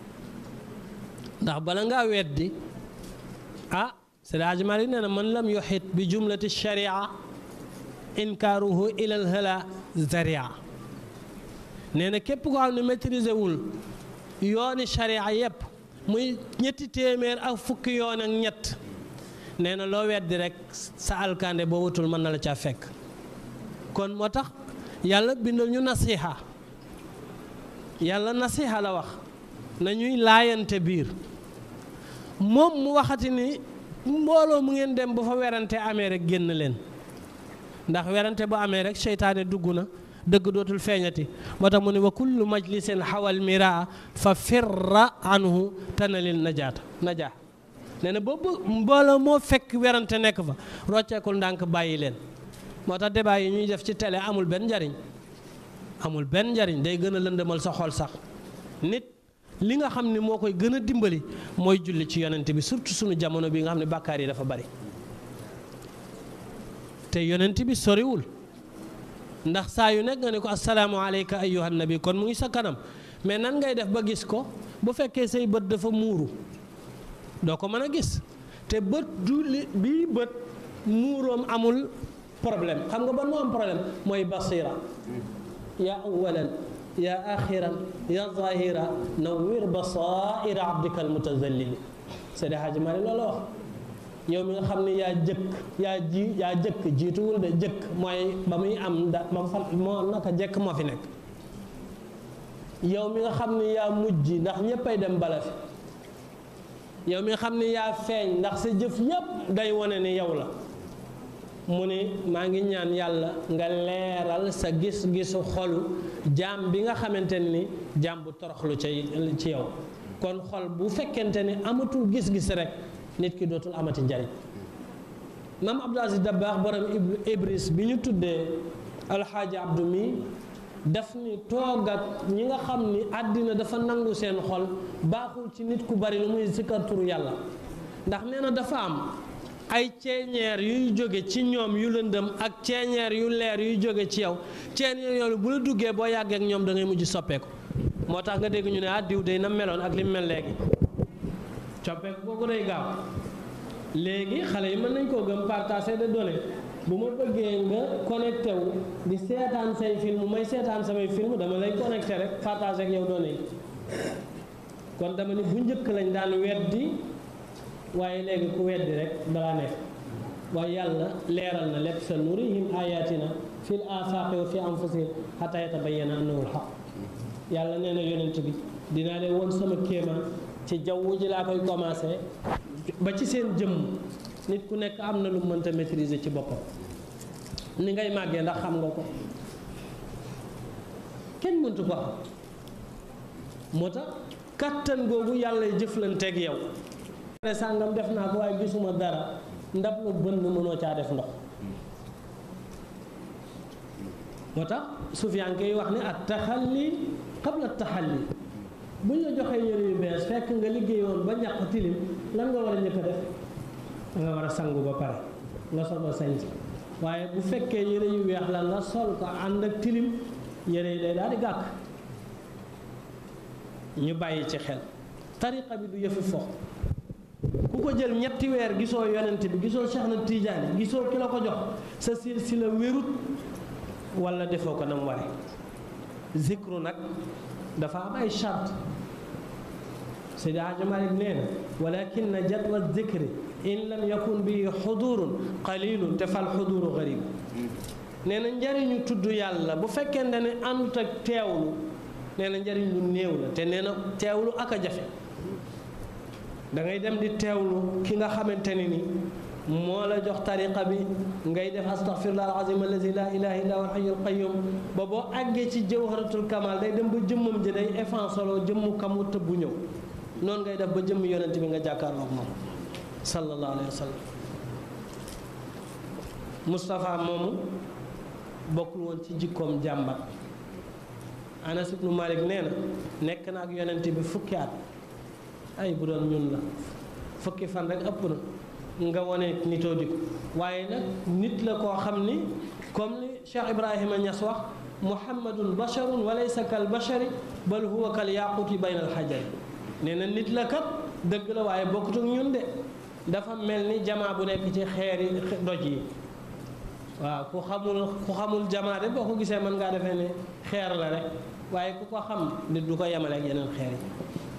ndax bala ngaa weddi ah Seydi Hadji Malick nee na man lam yuxit bi jumlati sharia inkaaruhu ilal hala zaria nee na képp koo xam ne maîtriser wul yooni sharia yépp muy ñetti téeméer ak fukki yoon ak ñett nee na loo weddi rek sa alkande boo wutul mën na la caa fekk kon moo tax yàlla bindal ñu nasiha yàlla nasiha la wax nañuy laayante biir moom mu waxati ni mbooloo mu ngeen dem bu fa werante amee rek génn leen ndax werante bu amee rek seytaane dugg na dëgg dootul feeñati moo tax mu ne wa kullu majlisin xawal miraa fa firra anhu tanalil najaata najaa nee na boobu mbooloo moo fekk werante nekk fa rocceekul ndànk bàyyi leen moo tax débat yi ñuy def ci télé amul benn njariñ amul benn njariñ day gën a lëndëmal sa xol sax nit li nga xam ni moo koy gën a dimbali mooy julli ci yonent bi surtout sunu jamono bi nga xam ne bàkkaar yi dafa bari te yonent bi soriwul ndax saa yu nekk nga ne ko assalaamu aleyka ayyuhan nabi kon mu ngi sa kanam mais nan ngay def ba gis ko bu fekkee say bët dafa muuru doo ko mën a gis te bët du li bii bët muuroom amul problème xam nga ban moo am problème mooy basira ya awalan ya axiran ya zahira nawwir basaira abdika almutazallili Seydi Hadji Malick loolu wax yow mi nga xam ne yaa jëkk yaa ji yaa jëkk jiituwul de jëkk mooy ba muy am da ba fa moo naka jëkk moo fi nekk yow mi nga xam ne yaa mujj ndax ñéppay dem bala fi yow mi nga xam ne yaa feeñ ndax sa jëf yépp day wane ni yow la mu ne maa ngi ñaan yàlla nga leeral sa gis-gisu xolu jaam bi nga xamante ni jaam bu toroxlu ci ci yow kon xol bu fekkente ni amatul gis-gis rek nit ki dootul amati njariñ maam Abdou Aziz Dabakh borom Ibris bi ñu tuddee alxaaji Abdou mi daf ni toog ak ñi nga xam ni àddina dafa nangu seen xol baaxul ci nit ku bari lu muy sikkar turu yàlla ndax nee na dafa am ay ceeñeer yuy jóge ci ñoom yu lëndëm ak ceeñeer yu leer yuy jóge ci yow ceeñeer yooyu bu la duggee boo yàggee ak ñoom da ngay mujj soppeeku moo tax nga dégg ñu ne ah diw day na meloon ak li mu mel léegi coppeeku kooku day gaaw léegi xale yi mën nañ koo gëm partager de données bu ma bëggee nga connecté wu di seetaan say film may seetaan samay film dama lay connecté rek partager ak yow données yi kon dama ni bu njëkk lañ daan weddi waaye léegi ku weddi rek balaa nekk waaye yàlla leeral na lépp sa nurihim ayatina fil afaqi wa fi anfusihim hatta yatabayyana annahu alhaq yàlla nee na yonent bi dinaa leen woon sama kéemaan ci jaww ji laa koy commencé ba ci seen jëmm nit ku nekk am na lu mënta maîtriser ci boppam ni ngay màggee ndax xam nga ko kenn mëntu ko xam moo tax kattan googu yàlla jëflanteeg yow pare sàngam def naa ko waaye gisuma dara ndab lu bënn mënoo caa def ndox moo tax Sufyaan koy wax ne at taxalli qabla taxalli bu ñu la joxee yëre yu bees fekk nga liggéeyoon ba ñàkk tilim lan nga war a njëkk a def nga war a sangu ba pare nga sol ba sañ waaye bu fekkee yëre yu weex la nga sol ko ànd ak tilim yëre yi day daal di gàkk ñu bàyyi ci xel tariqa bi du yëfu fo ku ko jël ñetti weer gisoo yonent bi gisoo Cheikh na Tidiane gisoo ki la ko jox sa silsila wérut wala defoo ko nam ware zikru nag dafa am ay charte Seydi Hadji Malick nee na walakin jadwa zikri in lam yakun bi xudurun qalilun te fal xuduru garib nee na njariñu tudd yàlla bu fekkente ne àndut ak teewlu nee na njariñ lu néew la te nee na teewlu ak a jafe da ngay dem di teewlu ki nga xamante ne ni moo la jox tariqa bi ngay def astaghfirullah alazim allazi la ilaha illa huwa alhayyul qayyum ba boo àggee ci jawharatul kamal day dem ba jëmmam ji day effanceloo jëmmu kamu tëbbu ñëw noonu ngay def ba jëmm yonent bi nga jàkkaarloog moom sallallahu alayhi wa sallam Moustapha moomu bokkul woon ci jikkoom jàmbat Anas ibnu Malik nee na nekk na ak yonent bi fukki at ay bu doon ñun la fukki fan rek ëpp na nga wone nitoo di ko waaye nag nit la koo xam ni comme li Cheikh Ibrahima Niass wax muhammadun basharun wa laysa kal bashari bal huwa kal yaquti bayna al xajari nee na nit la kat dëgg la waaye bokkut ak ñun de dafa mel ni jamaa bu nekk ci xeeri doj yi waaw ku xamul ku xamul jamaa de boo ko gisee mën ngaa defee ne xeer la rek waaye ku ko xam nit du ko yemale ak yeneen xeer yi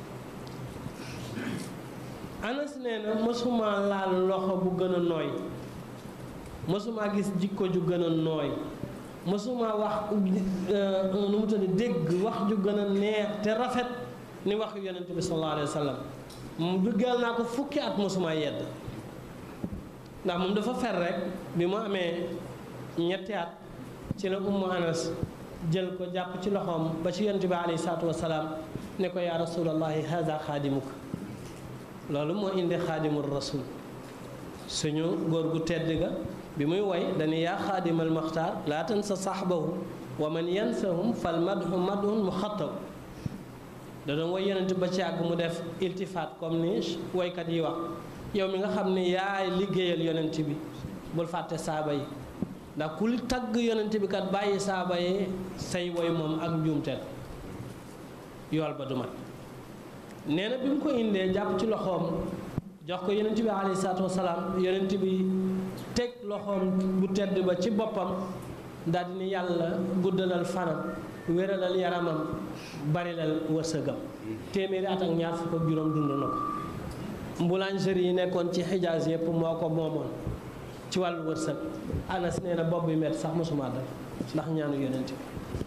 anas nee na mësuma laal loxo bu gën a nooy mësuma gis jikko ju gën a nooy mësuma wax nu mu tudd dégg wax ju gën a neex te rafet ni wax yonent bi sallallahu alayhi wa sallam duggal naa ko fukki at mësuma yedd ndax moom dafa fer rek bi mu amee ñetti at ci la ummu anas jël ko jàpp ci loxoom ba ci yonent bi alayhi salaatu wasalaam ne ko yaa rasulallahi haza xaadimuka loolu moo indi xaadimul rasul suñu góor gu tedd ga bi muy woy dañu yaa xaadimal maxtaar laa tansa saxbahu wa man yansahum fal madhu madhun mu xattaw da doon woy yonent ba ci àgg mu def iltifaat comme ni woykat yi wax yow mi nga xam ne yaay liggéeyal yonent bi bul fàtte saaba yi ndax ku tagg yonent bi kat bàyyi saaba yi say woy moom ak njuumteel yool ba du mat nee na bi mu ko indee jàpp ci loxoom jox ko yonent bi alayhi salaatu wasalaam yonent bi teg loxoom bu tedd ba ci boppam daal di ni yàlla guddalal fanam wéralal yaramam barilal wërsëgam téeméeri at ak ñaar fukk ak juróom dund na ko boulangerie yi nekkoon ci xijaas yëpp moo ko moomoon ci wàllu wërsëg anas nee na bopp bi metti sax mosuma dal ndax ñaanu yonent bi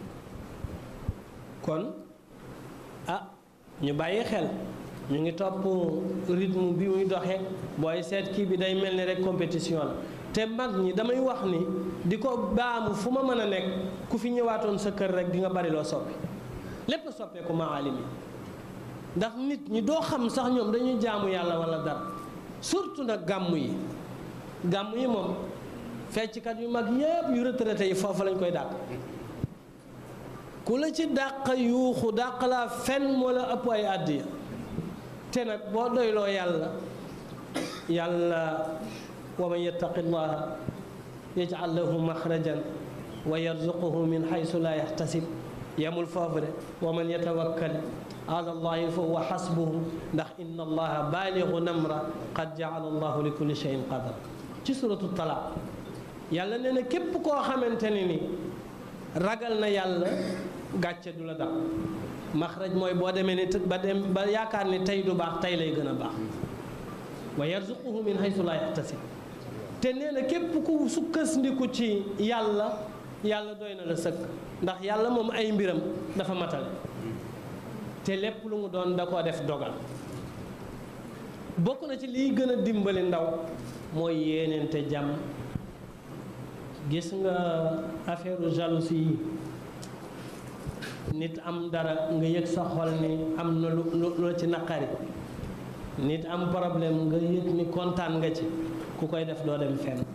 kon ah ñu bàyyi xel ñu ngi topp rythme bi muy doxee booy seet kii bi day mel ni rek compétition la te mag ñi damay wax ni di ko baamu fu ma mën a nekk ku fi ñëwaatoon sa kër rek di nga bari loo soppi lépp soppeeku maalim yi ndax nit ñi doo xam sax ñoom dañuy jaamu yàlla wala dara surtout nag gàmm yi gàmm yi moom fecckat yu mag yépp yu retraité yi foofu lañ koy dàq ku la ci dàq yuuxu dàq laa fen moo la ëpp ay àddiya te nag boo doyloo yàlla yàlla wa man yattaqi llaha yaj'al lahu maxrajan wa yarzuquhu min xaysu laa yaxtasib yemul foofu de wa man yatawakkal ala allahi fa huwa xasbuhu ndax inna allaha baaligu namra qad ja'ala allahu li kulli shay'in qadar ci suratu talaaq yàlla nee na képp koo xamante ne ni ragal na yàlla gàcce du la dal maxraj mooy boo demee ni ba dem ba yaakaar ni tey du baax tey lay gën a baax wa yarzuquhu min haythu laa yaxtasib te nee na képp ku sukkandiku ci yàlla yàlla doy na la sëkk ndax yàlla moom ay mbiram dafa matale te lépp lu mu doon da koo def dogal bokk na ci liy gën a dimbali ndaw mooy yéeneente jàmm gis nga affaire jalousie yi nit am dara nga yëg sa xol ni am na lu lu ci naqari nit am problème nga yëg ni kontaan nga ci ku koy def doo dem fenn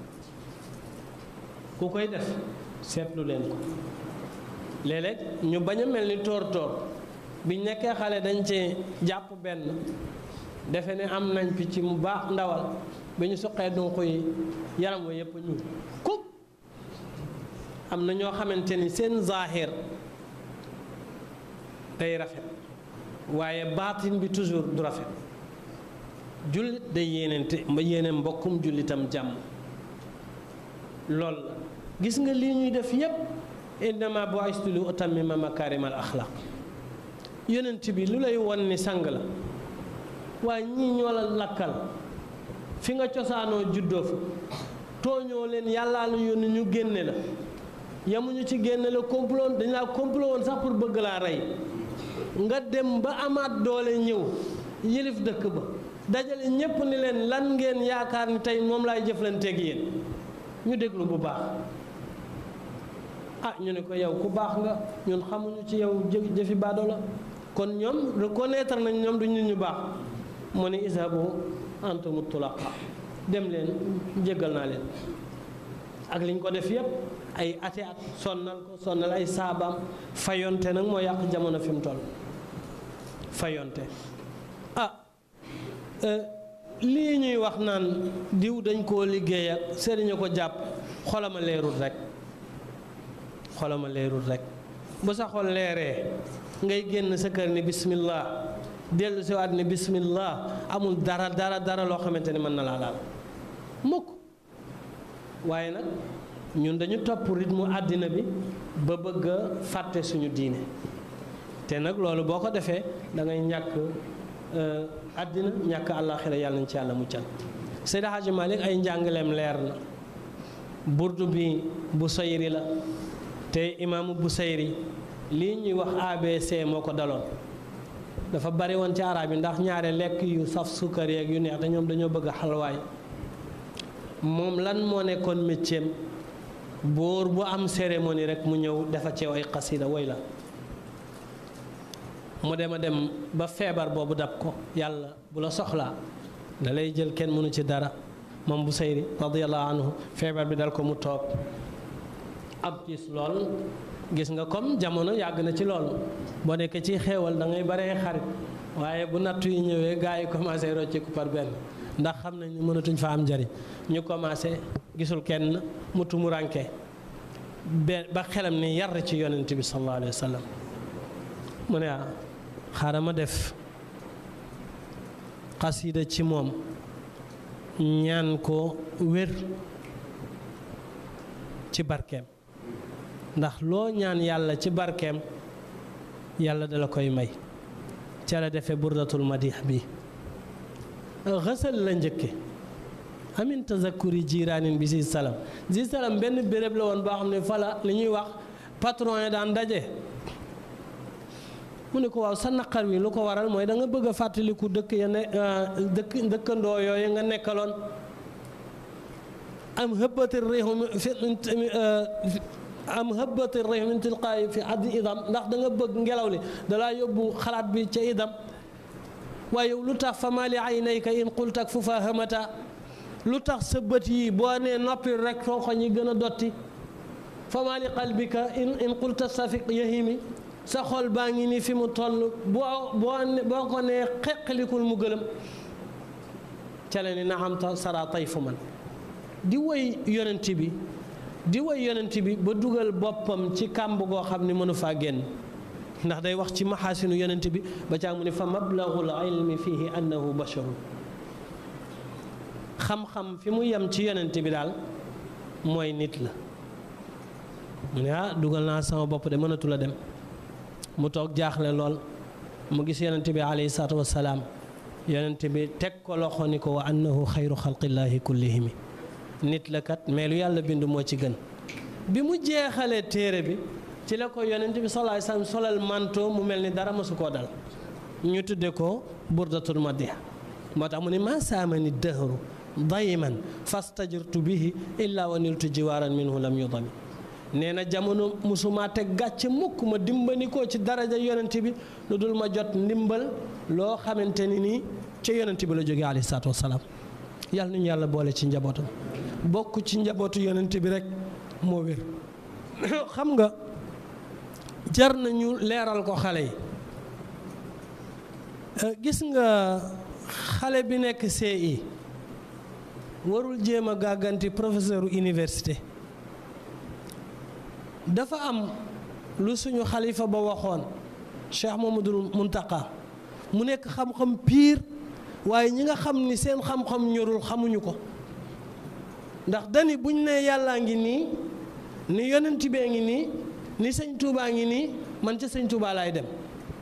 ku koy def seetlu leen ko léeg-léeg ñu bañ a mel ni tóor tóor biñ nekkee xale dañ ci jàpp benn defe ne am nañ picc mu baax ndawal bi ñu suqee dunq yi yaram wa yépp ñu kub am na ñoo xamante ni seen zaahir day rafet waaye baatin bi toujours du rafet jullit day yéenente ma yéene mbokkum jullitam jàmm lool la gis nga lii ñuy def yépp innama bu'istu li utammima makaarimal axlaq yonent bi lu lay won ni sang la waaye ñii ñoo la lakkal fi nga cosaanoo juddoo fa tooñoo leen yàllaa la yónni ñu génne la yamuñu ci génne la complot dañ laa complot woon sax pour bëgg laa rey nga dem ba amaat doole ñëw yilif dëkk ba dajale ñépp ni leen lan ngeen yaakaar ni tey moom laay jëflanteeg yéen ñu déglu bu baax ah ñu ne ko yow ku baax nga ñun xamuñu ci yow jëf jëfi baado la kon ñoom reconnaître nañ ñoom du nit ñu baax mu ne isabu antumu tulaqa dem leen jéggal naa leen ak liñ ko def yépp ay ate at sonnal ko sonnal ay saabaam fayonte nag moo yàq jamono fi mu toll fayonte ah lii ñuy wax naan diw dañ koo liggéey ak sëriñ ko jàpp xolama leerul rek xolama leerul rek bu sa xol leeree ngay génn sa kër ni bismillah dellu si waat ni bismillah amul dara dara dara loo xamante ni mën na laa laal mukk waaye nag ñun dañu topp rythme àddina bi ba bëgg a fàtte suñu diine te nag loolu boo ko defee da ngay ñàkk àddina ñàkk àllaaxira yàlla nañ ci yàlla muccal Seydi Hadji Malick ay njàngaleem leer na burdu bi bu sayri la te imaamu bu sayri lii ñuy wax ABC moo ko daloon dafa bari woon ci arab yi ndax ñaare lekk yu saf sukkar yeeg yu neex te ñoom dañoo bëgg xalwaay moom lan moo nekkoon métier buur bu am cérémonie rek mu ñëw dafa ceew ay xasida woy la mu dem a dem ba feebar boobu dab ko yàlla bu la soxlaa da lay jël kenn mënu ci dara moom bu sayri radiallahu anhu feebar bi dal ko mu toog ab gis lool gis nga comme jamono yàgg na ci loolu boo nekkee ci xéewal da ngay baree xarit waaye bu nattu yi ñëwee gars yi commencé rocciku par benn ndax xam nañ ni mënatuñ fa am njariñ ñu commencé gisul kenn mu tumuranke be ba xelam ni yar ci yonent bi sallallahu alayhi wa sallam mu ne ah xaaral ma def xasida ci moom ñaan ko wér ci barkeem ndax loo ñaan yàlla ci barkeem yàlla dala koy may ca la defee burdatul madix bi xësal la njëkke amin tazakkuri jiraanin bi si salam si salam benn béréb la woon boo xam ne fala li ñuy wax patron yi daan daje mu ne ko waaw sa naqar wi lu ko waral mooy da nga bëgg a fàttaliku dëkk ya ne dëkk dëkkandoo yooyu nga nekkaloon am hëbbati réew fi am hëbbati réew min tilqaayi fi addi idam ndax da nga bëgg ngelaw li dalaa yóbbu xalaat bi ca idam waaye lu tax fa maa li aynayka in qultak fu fa hamata lu tax sa bët yi boo nee noppi rek ronko ñi gën a dotti fa maa li qalbika in in qulta safiq yahimi sa xol baa ngi ni fi mu toll boo boo boo ko nee xeqalikul mu gëlëm ca la ni na am ta sara tayfu man di woy yonent bi di woy yonent bi ba dugal boppam ci kàmb goo xam ni mënu faa génn ndax day wax ci maxaasinu yonent bi ba caa mu ni fa mablagul ilmi fihi annahu basharun xam-xam fi mu yem ci yonent bi daal mooy nit la mu ne ah dugal naa sama bopp de mënatu la dem mu toog jaaxle lool mu gis yonent bi alayhi salaatu wassalaam yonent bi teg ko loxo ni ko wa annahu xayru xalqillaahi kullihimi nit la kat mais lu yàlla bind moo ci gën bi mu jeexalee téere bi ci la ko yonent bi sallallahu alayhi wasallam solal manto mu mel ni dara mësu koo dal ñu tudde ko burdatul madiha moo tax mu ne maa saamani dëhru dayiman fastajirtu bihi illa wa niltu jiwaaran minhu lam yudami nee na jamono musuma teg gàcce mukk ma dimbali ko ci daraja yonent bi lu dul ma jot ndimbal loo xamante ni nii ca yonent bi la jógee alayhi salaatu wasalaam yàlla nañu yàlla boole ci njabootam bokk ci njabootu yonent bi rek moo wér xam nga jar nañu leeral ko xale yi gis nga xale bi nekk CI warul jéem a gàgganti professeur université dafa am lu suñu xalifa ba waxoon Cheikh Mamadul Muntaka mu nekk xam-xam piir waaye ñi nga xam ni seen xam-xam ñorul xamuñu ko ndax dani buñ ne yàllaa ngi nii ni yonent bee ngi nii ni sëñ Tuubaa ngi nii man ca sëñ Tuubaa laay dem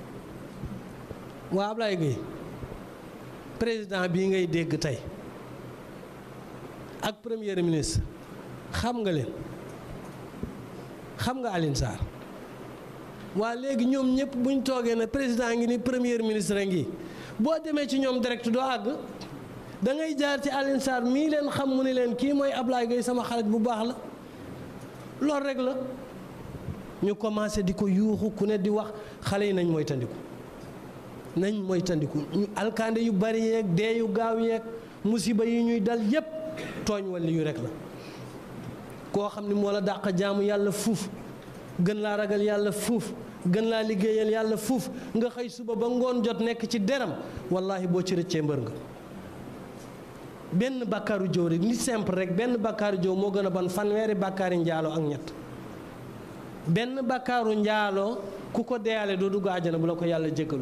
waa Ablaye Gueye président bii ngay dégg tey ak premier ministre xam nga leen xam nga Alioune Sarr waa léegi ñoom ñëpp buñ toogee ne président ngi ni premier ministre ngi boo demee ci ñoom direct doo àgg da ngay jaar ci Alioune Sarr mii leen xam mu ni leen kii mooy Ablaye Gueye sama xarit bu baax la loolu rek la ñu commencé di ko yuuxu ku ne di wax xale yi nañ mooy tandiku nañ mooy tandiku ñu alkaande yu bari yeeg dee yu gaaw yeeg musiba yi ñuy dal yépp tooñ walla yu rek la koo xam ni moo la dàq jaamu yàlla fuuf gën laa ragal yàlla fuuf gën laa liggéeyal yàlla fuuf nga xëy suba ba ngoon jot nekk ci deram wallahi boo ci rëccee mbër nga benn bàkkaaru jow rek ni simple rek benn bàkkaaru jow moo gën a ban fanweeri bàkkaari njaaloo ak ñett benn bàkkaaru njaaloo ku ko deyaale doo dugg àjjana bu la ko yàlla jéggalu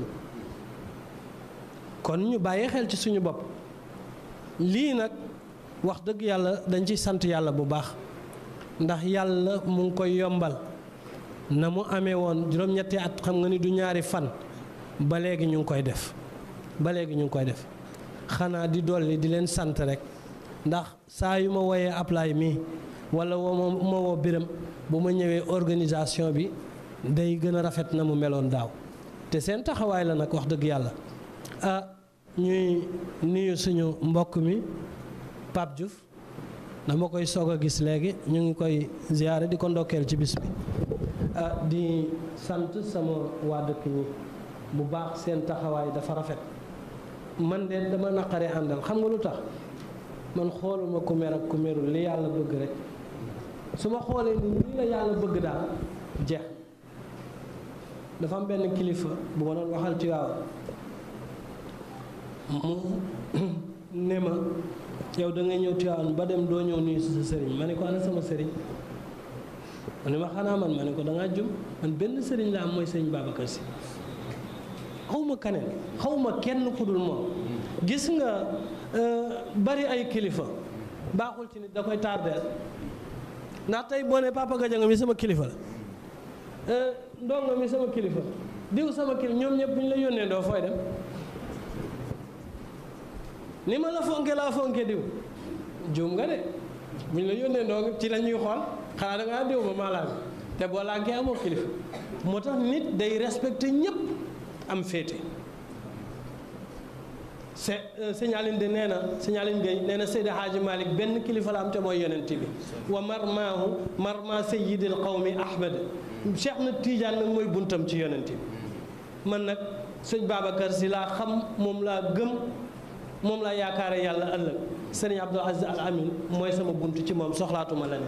kon ñu bàyyi xel ci suñu bopp lii nag wax dëgg yàlla dañ ci sant yàlla bu baax ndax yàlla mu ngi koy yombal na mu amee woon juróom-ñetti at xam nga ni du ñaari fan ba léegi ñu ngi koy def ba léegi ñu ngi koy def xanaa di dolli di leen sant rek ndax saa yu ma woyee Ablaye mii wala woo ma woo biram bu ma ñëwee organisation bi day gën a rafet na mu meloon daaw te seen taxawaay la nag wax dëgg yàlla ah ñuy nuyu suñu mbokk mi Pape Diouf dama koy soog a gis léegi ñu ngi koy ziyaare di ko ndokkeel ci bis bi ah di sant sama waa dëkk ñi bu baax seen taxawaay dafa rafet man de dama naqare àndal xam nga lu tax man xooluma ku mer ak ku merul li yàlla bëgg rek su ma xoolee ni lii la yàlla bëgg daal jeex dafa am benn kilifa bu ma doon waxal ci waaw mu ne ma yow da ngay ñëw Tiwaawan ba dem doo ñëw nuyu sa sëriñ ma ne ko ana sama sëriñ ma ne ma xanaa man ma ne ko da ngaa jum man benn sëriñ la am mooy sëriñ Babacar Si xawma kaneen xawma kenn ku dul moom gis nga bari ay kilifa baaxul ci nit da koy tardeel ndax tey boo ne Papa Gadiaga mi sama kilifa la ndongo mi sama kilifa diw sama kilifa ñoom ñëpp bu ñu la yónnee doo fooy dem ni ma la fonke laa fonke diw juum nga de bu ñu la yónnee ndongo ci la ñuy xool xanaa da ngaa diw ba maa laa te boo lànkee amoo kilifa moo tax nit day respecté ñëpp am féete se signalin de nee na signalin gay nee na Seydi Hadji Malick benn kilifa la am te mooy yonent bi wa marmaahu marma sayyidil qawmi ahmad Cheikh na Tidiane nag mooy buntam ci yonent bi man nag sëñ Babacar si laa xam moom laa gëm moom laa yaakaare yàlla ëllëg sëriñ Abdou Aziz Al Amin mooy sama bunt ci moom soxlaatuma la ne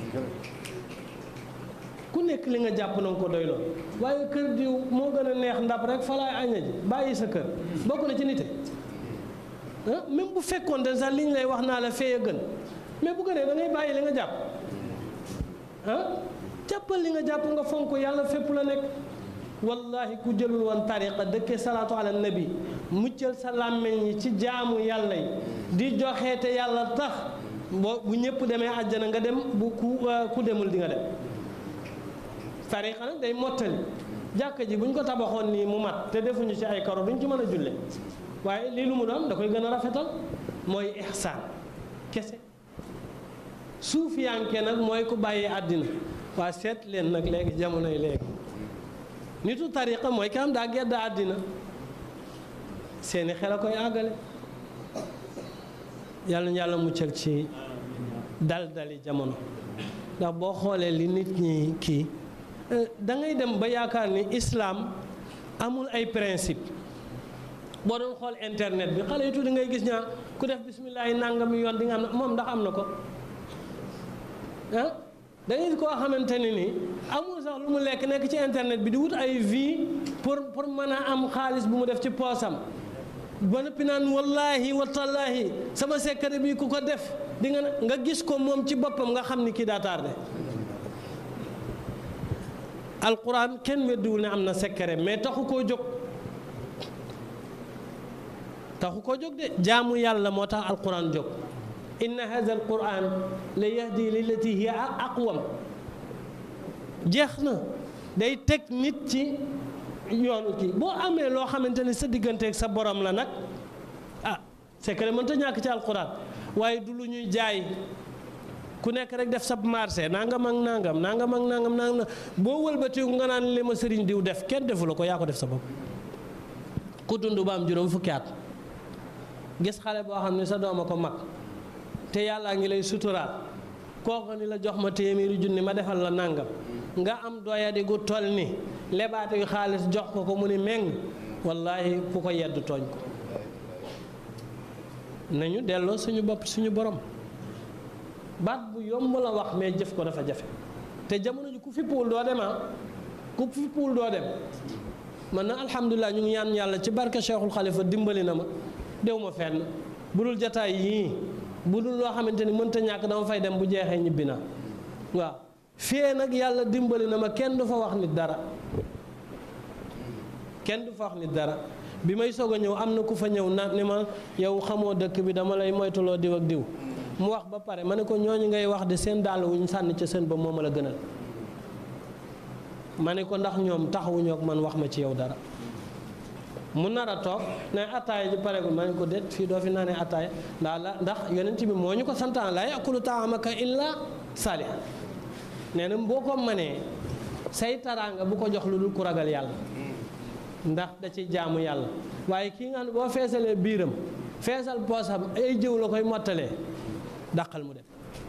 ku nekk li nga jàpp na nga ko doyloo waaye kër diw moo gën a neex ndab rek fa laay aña ji bàyyi sa kër bokk na ci nite ah même bu fekkoon de sax li ñu lay wax naa la fee a gën mais bu gënee da ngay bàyyi li nga jàpp ah jàppal li nga jàpp nga fonk yàlla fépp la nekk wallahi ku jëlul woon tariqa dëkkee salaatu ala nabi muccal sa làmmeñ yi ci jaamu yàlla yi di joxe te yàlla tax boo bu ñëpp demee àjjana nga dem bu ku ku demul di nga dem tariqa nag day mottali jàkka ji bu ñu ko tabaxoon nii mu mat te defuñu ci ay karo duñ ci mën a julle waaye lii lu mu doon da koy gën a rafetal mooy ihsaan kese suufiyanke nag mooy ku bàyyi àddina waa seet leen nag léegi jamonoy léegi nitu tariqa mooy ki am daa gedd àddina seeni xel a koy àggale yàlla na yàlla muccal ci dal dali jamono ndax boo xoolee li nit ñi kii da ngay dem ba yaakaar ni islaam amul ay principe boo doon xool internet bi xale yu tuuti ngay gis ñaa ku def bisimilah nangami yoon di nga am na moom ndax am na ko ah da ngay koo xamante ne ni amul sax lu mu lekk nekk ci internet bi di wut ay vie pour pour mën a am xaalis bu mu def ci poosam ba noppi naan wallaahi watallaahi sama secret bi ku ko def di nga nga gis ko moom ci boppam nga xam ni kii daa tardé alquran kenn weddiwul ne am na secret mais taxu koo jóg taxu koo jóg de jaamu yàlla moo tax alquran jóg inna hadha alquran la yahdi lillati hiya aqwam jeex na day teg nit ci yoonu kii boo amee loo xamante ne sa digganteeg sa borom la nag ah c'est que mënta ñàkk ci alquran waaye du lu ñuy jaay ku nekk rek def sab marché nangam ak nangam nangam ak nangam nangam boo wëlbatiku nga naan li ma sëriñ diw def kenn defu la ko yaa ko def sa bopp ku dund ba am juróom fukki at gis xale boo xam ne sa doom a ko mag te yàllaa ngi lay suturaal kooku ni la jox ma téeméeri junni ma defal la nangam nga am doyadi gu toll ni lebaate yu xaalis jox ko ko mu ni meng wallaahi ku ko yedd tooñ ko nañu delloo suñu bopp suñu borom baat bu yomb la wax mais jëf ko dafa jafe te jamono ji ku fippuwul doo dem ah ku fippuwul doo dem man na alhamdulilah ñu ngi ñaan yàlla ci barke Cheikhul Khalifa dimbali na ma dew ma fenn bu dul jataay yii bu dul loo xamante ni mënta ñàkk dama fay dem bu jeexee ñibbi na waaw fee nag yàlla dimbali na ma kenn du fa wax nit dara kenn du fa wax nit dara bi may soog a ñëw am na ku fa ñëw na ni ma yow xamoo dëkk bi dama lay moytuloo diw ak diw mu wax ba pare ma ne ko ñooñu ngay wax de seen dàll wuñ sànni ca seen ba moo ma la gënal ma ne ko ndax ñoom taxawuñu ak man wax ma ci yow dara mu nar a toog ne attaaya ji pareegul ma ne ko déet fii doo fi naanee attaaya ndax la ndax yonent bi moo ñu ko santaan la yakulu taamaka illa saalihan nee na boo ko mënee say taraanga bu ko jox lu dul ku ragal yàlla ndax da ci jaamu yàlla waaye kii nga xam ne boo feesalee biiram feesal poosam ay jëw la koy mottalee dàqal mu def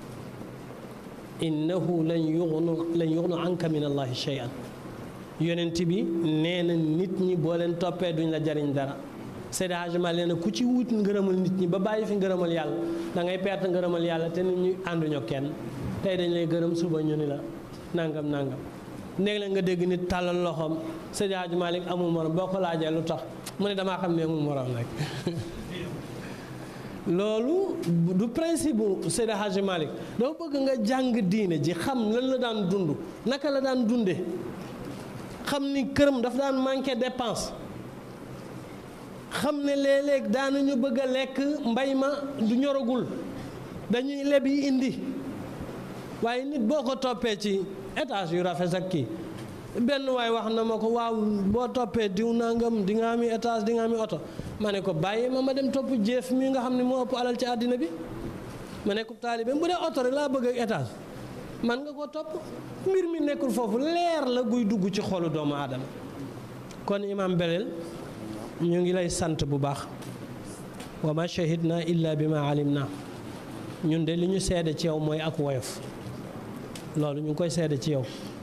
innahu lan yuxnu lan yuxnu anka min allahi shay'an yonent bi nee na nit ñi boo leen toppee duñ la jariñ dara Seydi Hadji Malick nee na ku ci wut ngërëmal nit ñi ba bàyyi fi ngërëmal yàlla da ngay perte ngërëmal yàlla te nit ñi ànduñoo kenn tey dañ lay gërëm suba ñu ni la nangam nangam léegi la nga dégg nit tàllal loxoom Seydi Hadji Malick amul morom boo ko laajee lu tax mu ne damaa xam ne amul morom rek loolu du principe bu Seydi Hadji Malick dafa bëgg nga jàng diine ji xam lan la daan dund naka la daan dunde xam ni këram dafa daan manqué dépense xam ne léeg-léeg daanañu bëgg a lekk mbay ma du ñoragul dañuy leb yi indi waaye nit boo ko toppee ci étage yu rafet ak kii benn waay wax na ma ko waaw boo toppee diw nangam di nga ami étage di nga ami oto ma ne ko bàyyi ma ma dem topp jéef mi nga xam ne moo ëpp alal ci àddina bi ma ne ko taalibe bu dee oto rek laa bëgg ak étage man nga ko topp mbir mi nekkul foofu leer la guy dugg ci xolu doomu aadama kon imam Belel ñu ngi lay sant bu baax wa ma shahidna illa bi ma alim na ñun de li ñu seede ci yow mooy ak woyof loolu ñu ngi koy seede ci yow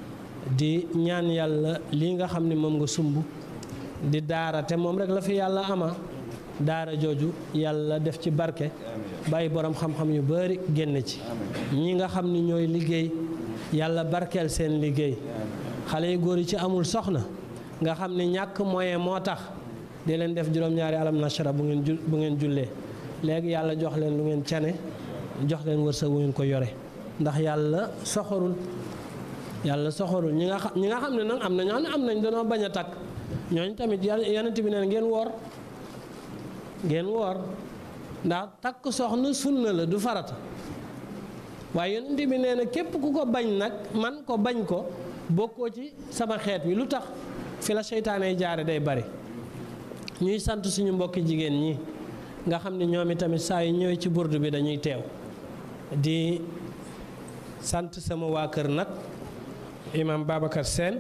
di ñaan yàlla lii nga xam ne moom nga sumb di daara te moom rek la fi yàlla ama daara jooju yàlla def ci barke bàyyi borom xam-xam yu bari génn ci ñi nga xam ni ñooy liggéey yàlla barkeel seen liggéey xale yu góor yi ci amul soxna nga xam ne ñàkk moyen moo tax di leen def juróom-ñaari alam nashara bu ngeen ju bu ngeen jullee léegi yàlla jox leen lu ngeen cane jox leen wërsëg bu ngeen ko yore ndax yàlla soxorul yàlla soxorul ñi nga xam ñi nga xam ne nag am na ñoo xam ne am nañ danoo bañ a takk ñooñu tamit yonent bi neen ngeen woor ngeen woor ndax takk soxna sunna la du farata waaye yonent bi nee na képp ku ko bañ nag man ko bañ ko bokkoo ci sama xeet wi lu tax fi la seytaane jaare day bari ñuy sant suñu mbokki jigéen ñi nga xam ne ñoom itamit saa yu ñëwee ci burdu bi dañuy teew di sant sama waa kër nag imam Babacar Sène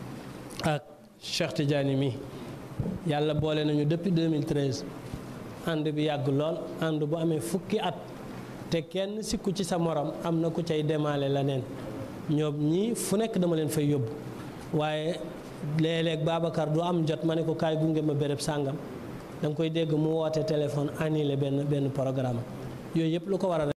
ak Cheikh Tidiane mi yàlla boole nañu depuis 2013 ànd bi yàgg lool ànd bu amee fukki at te kenn sikku ci sa morom am na ku cay demaale leneen ñoom ñii fu nekk dama leen fay yóbbu waaye léeg-léeg Babacar du am jot ma ne ko kaay gunge ma béréb sàngam da nga koy dégg mu woote téléphone annulé benn benn programme yooyu yëpp lu ko waral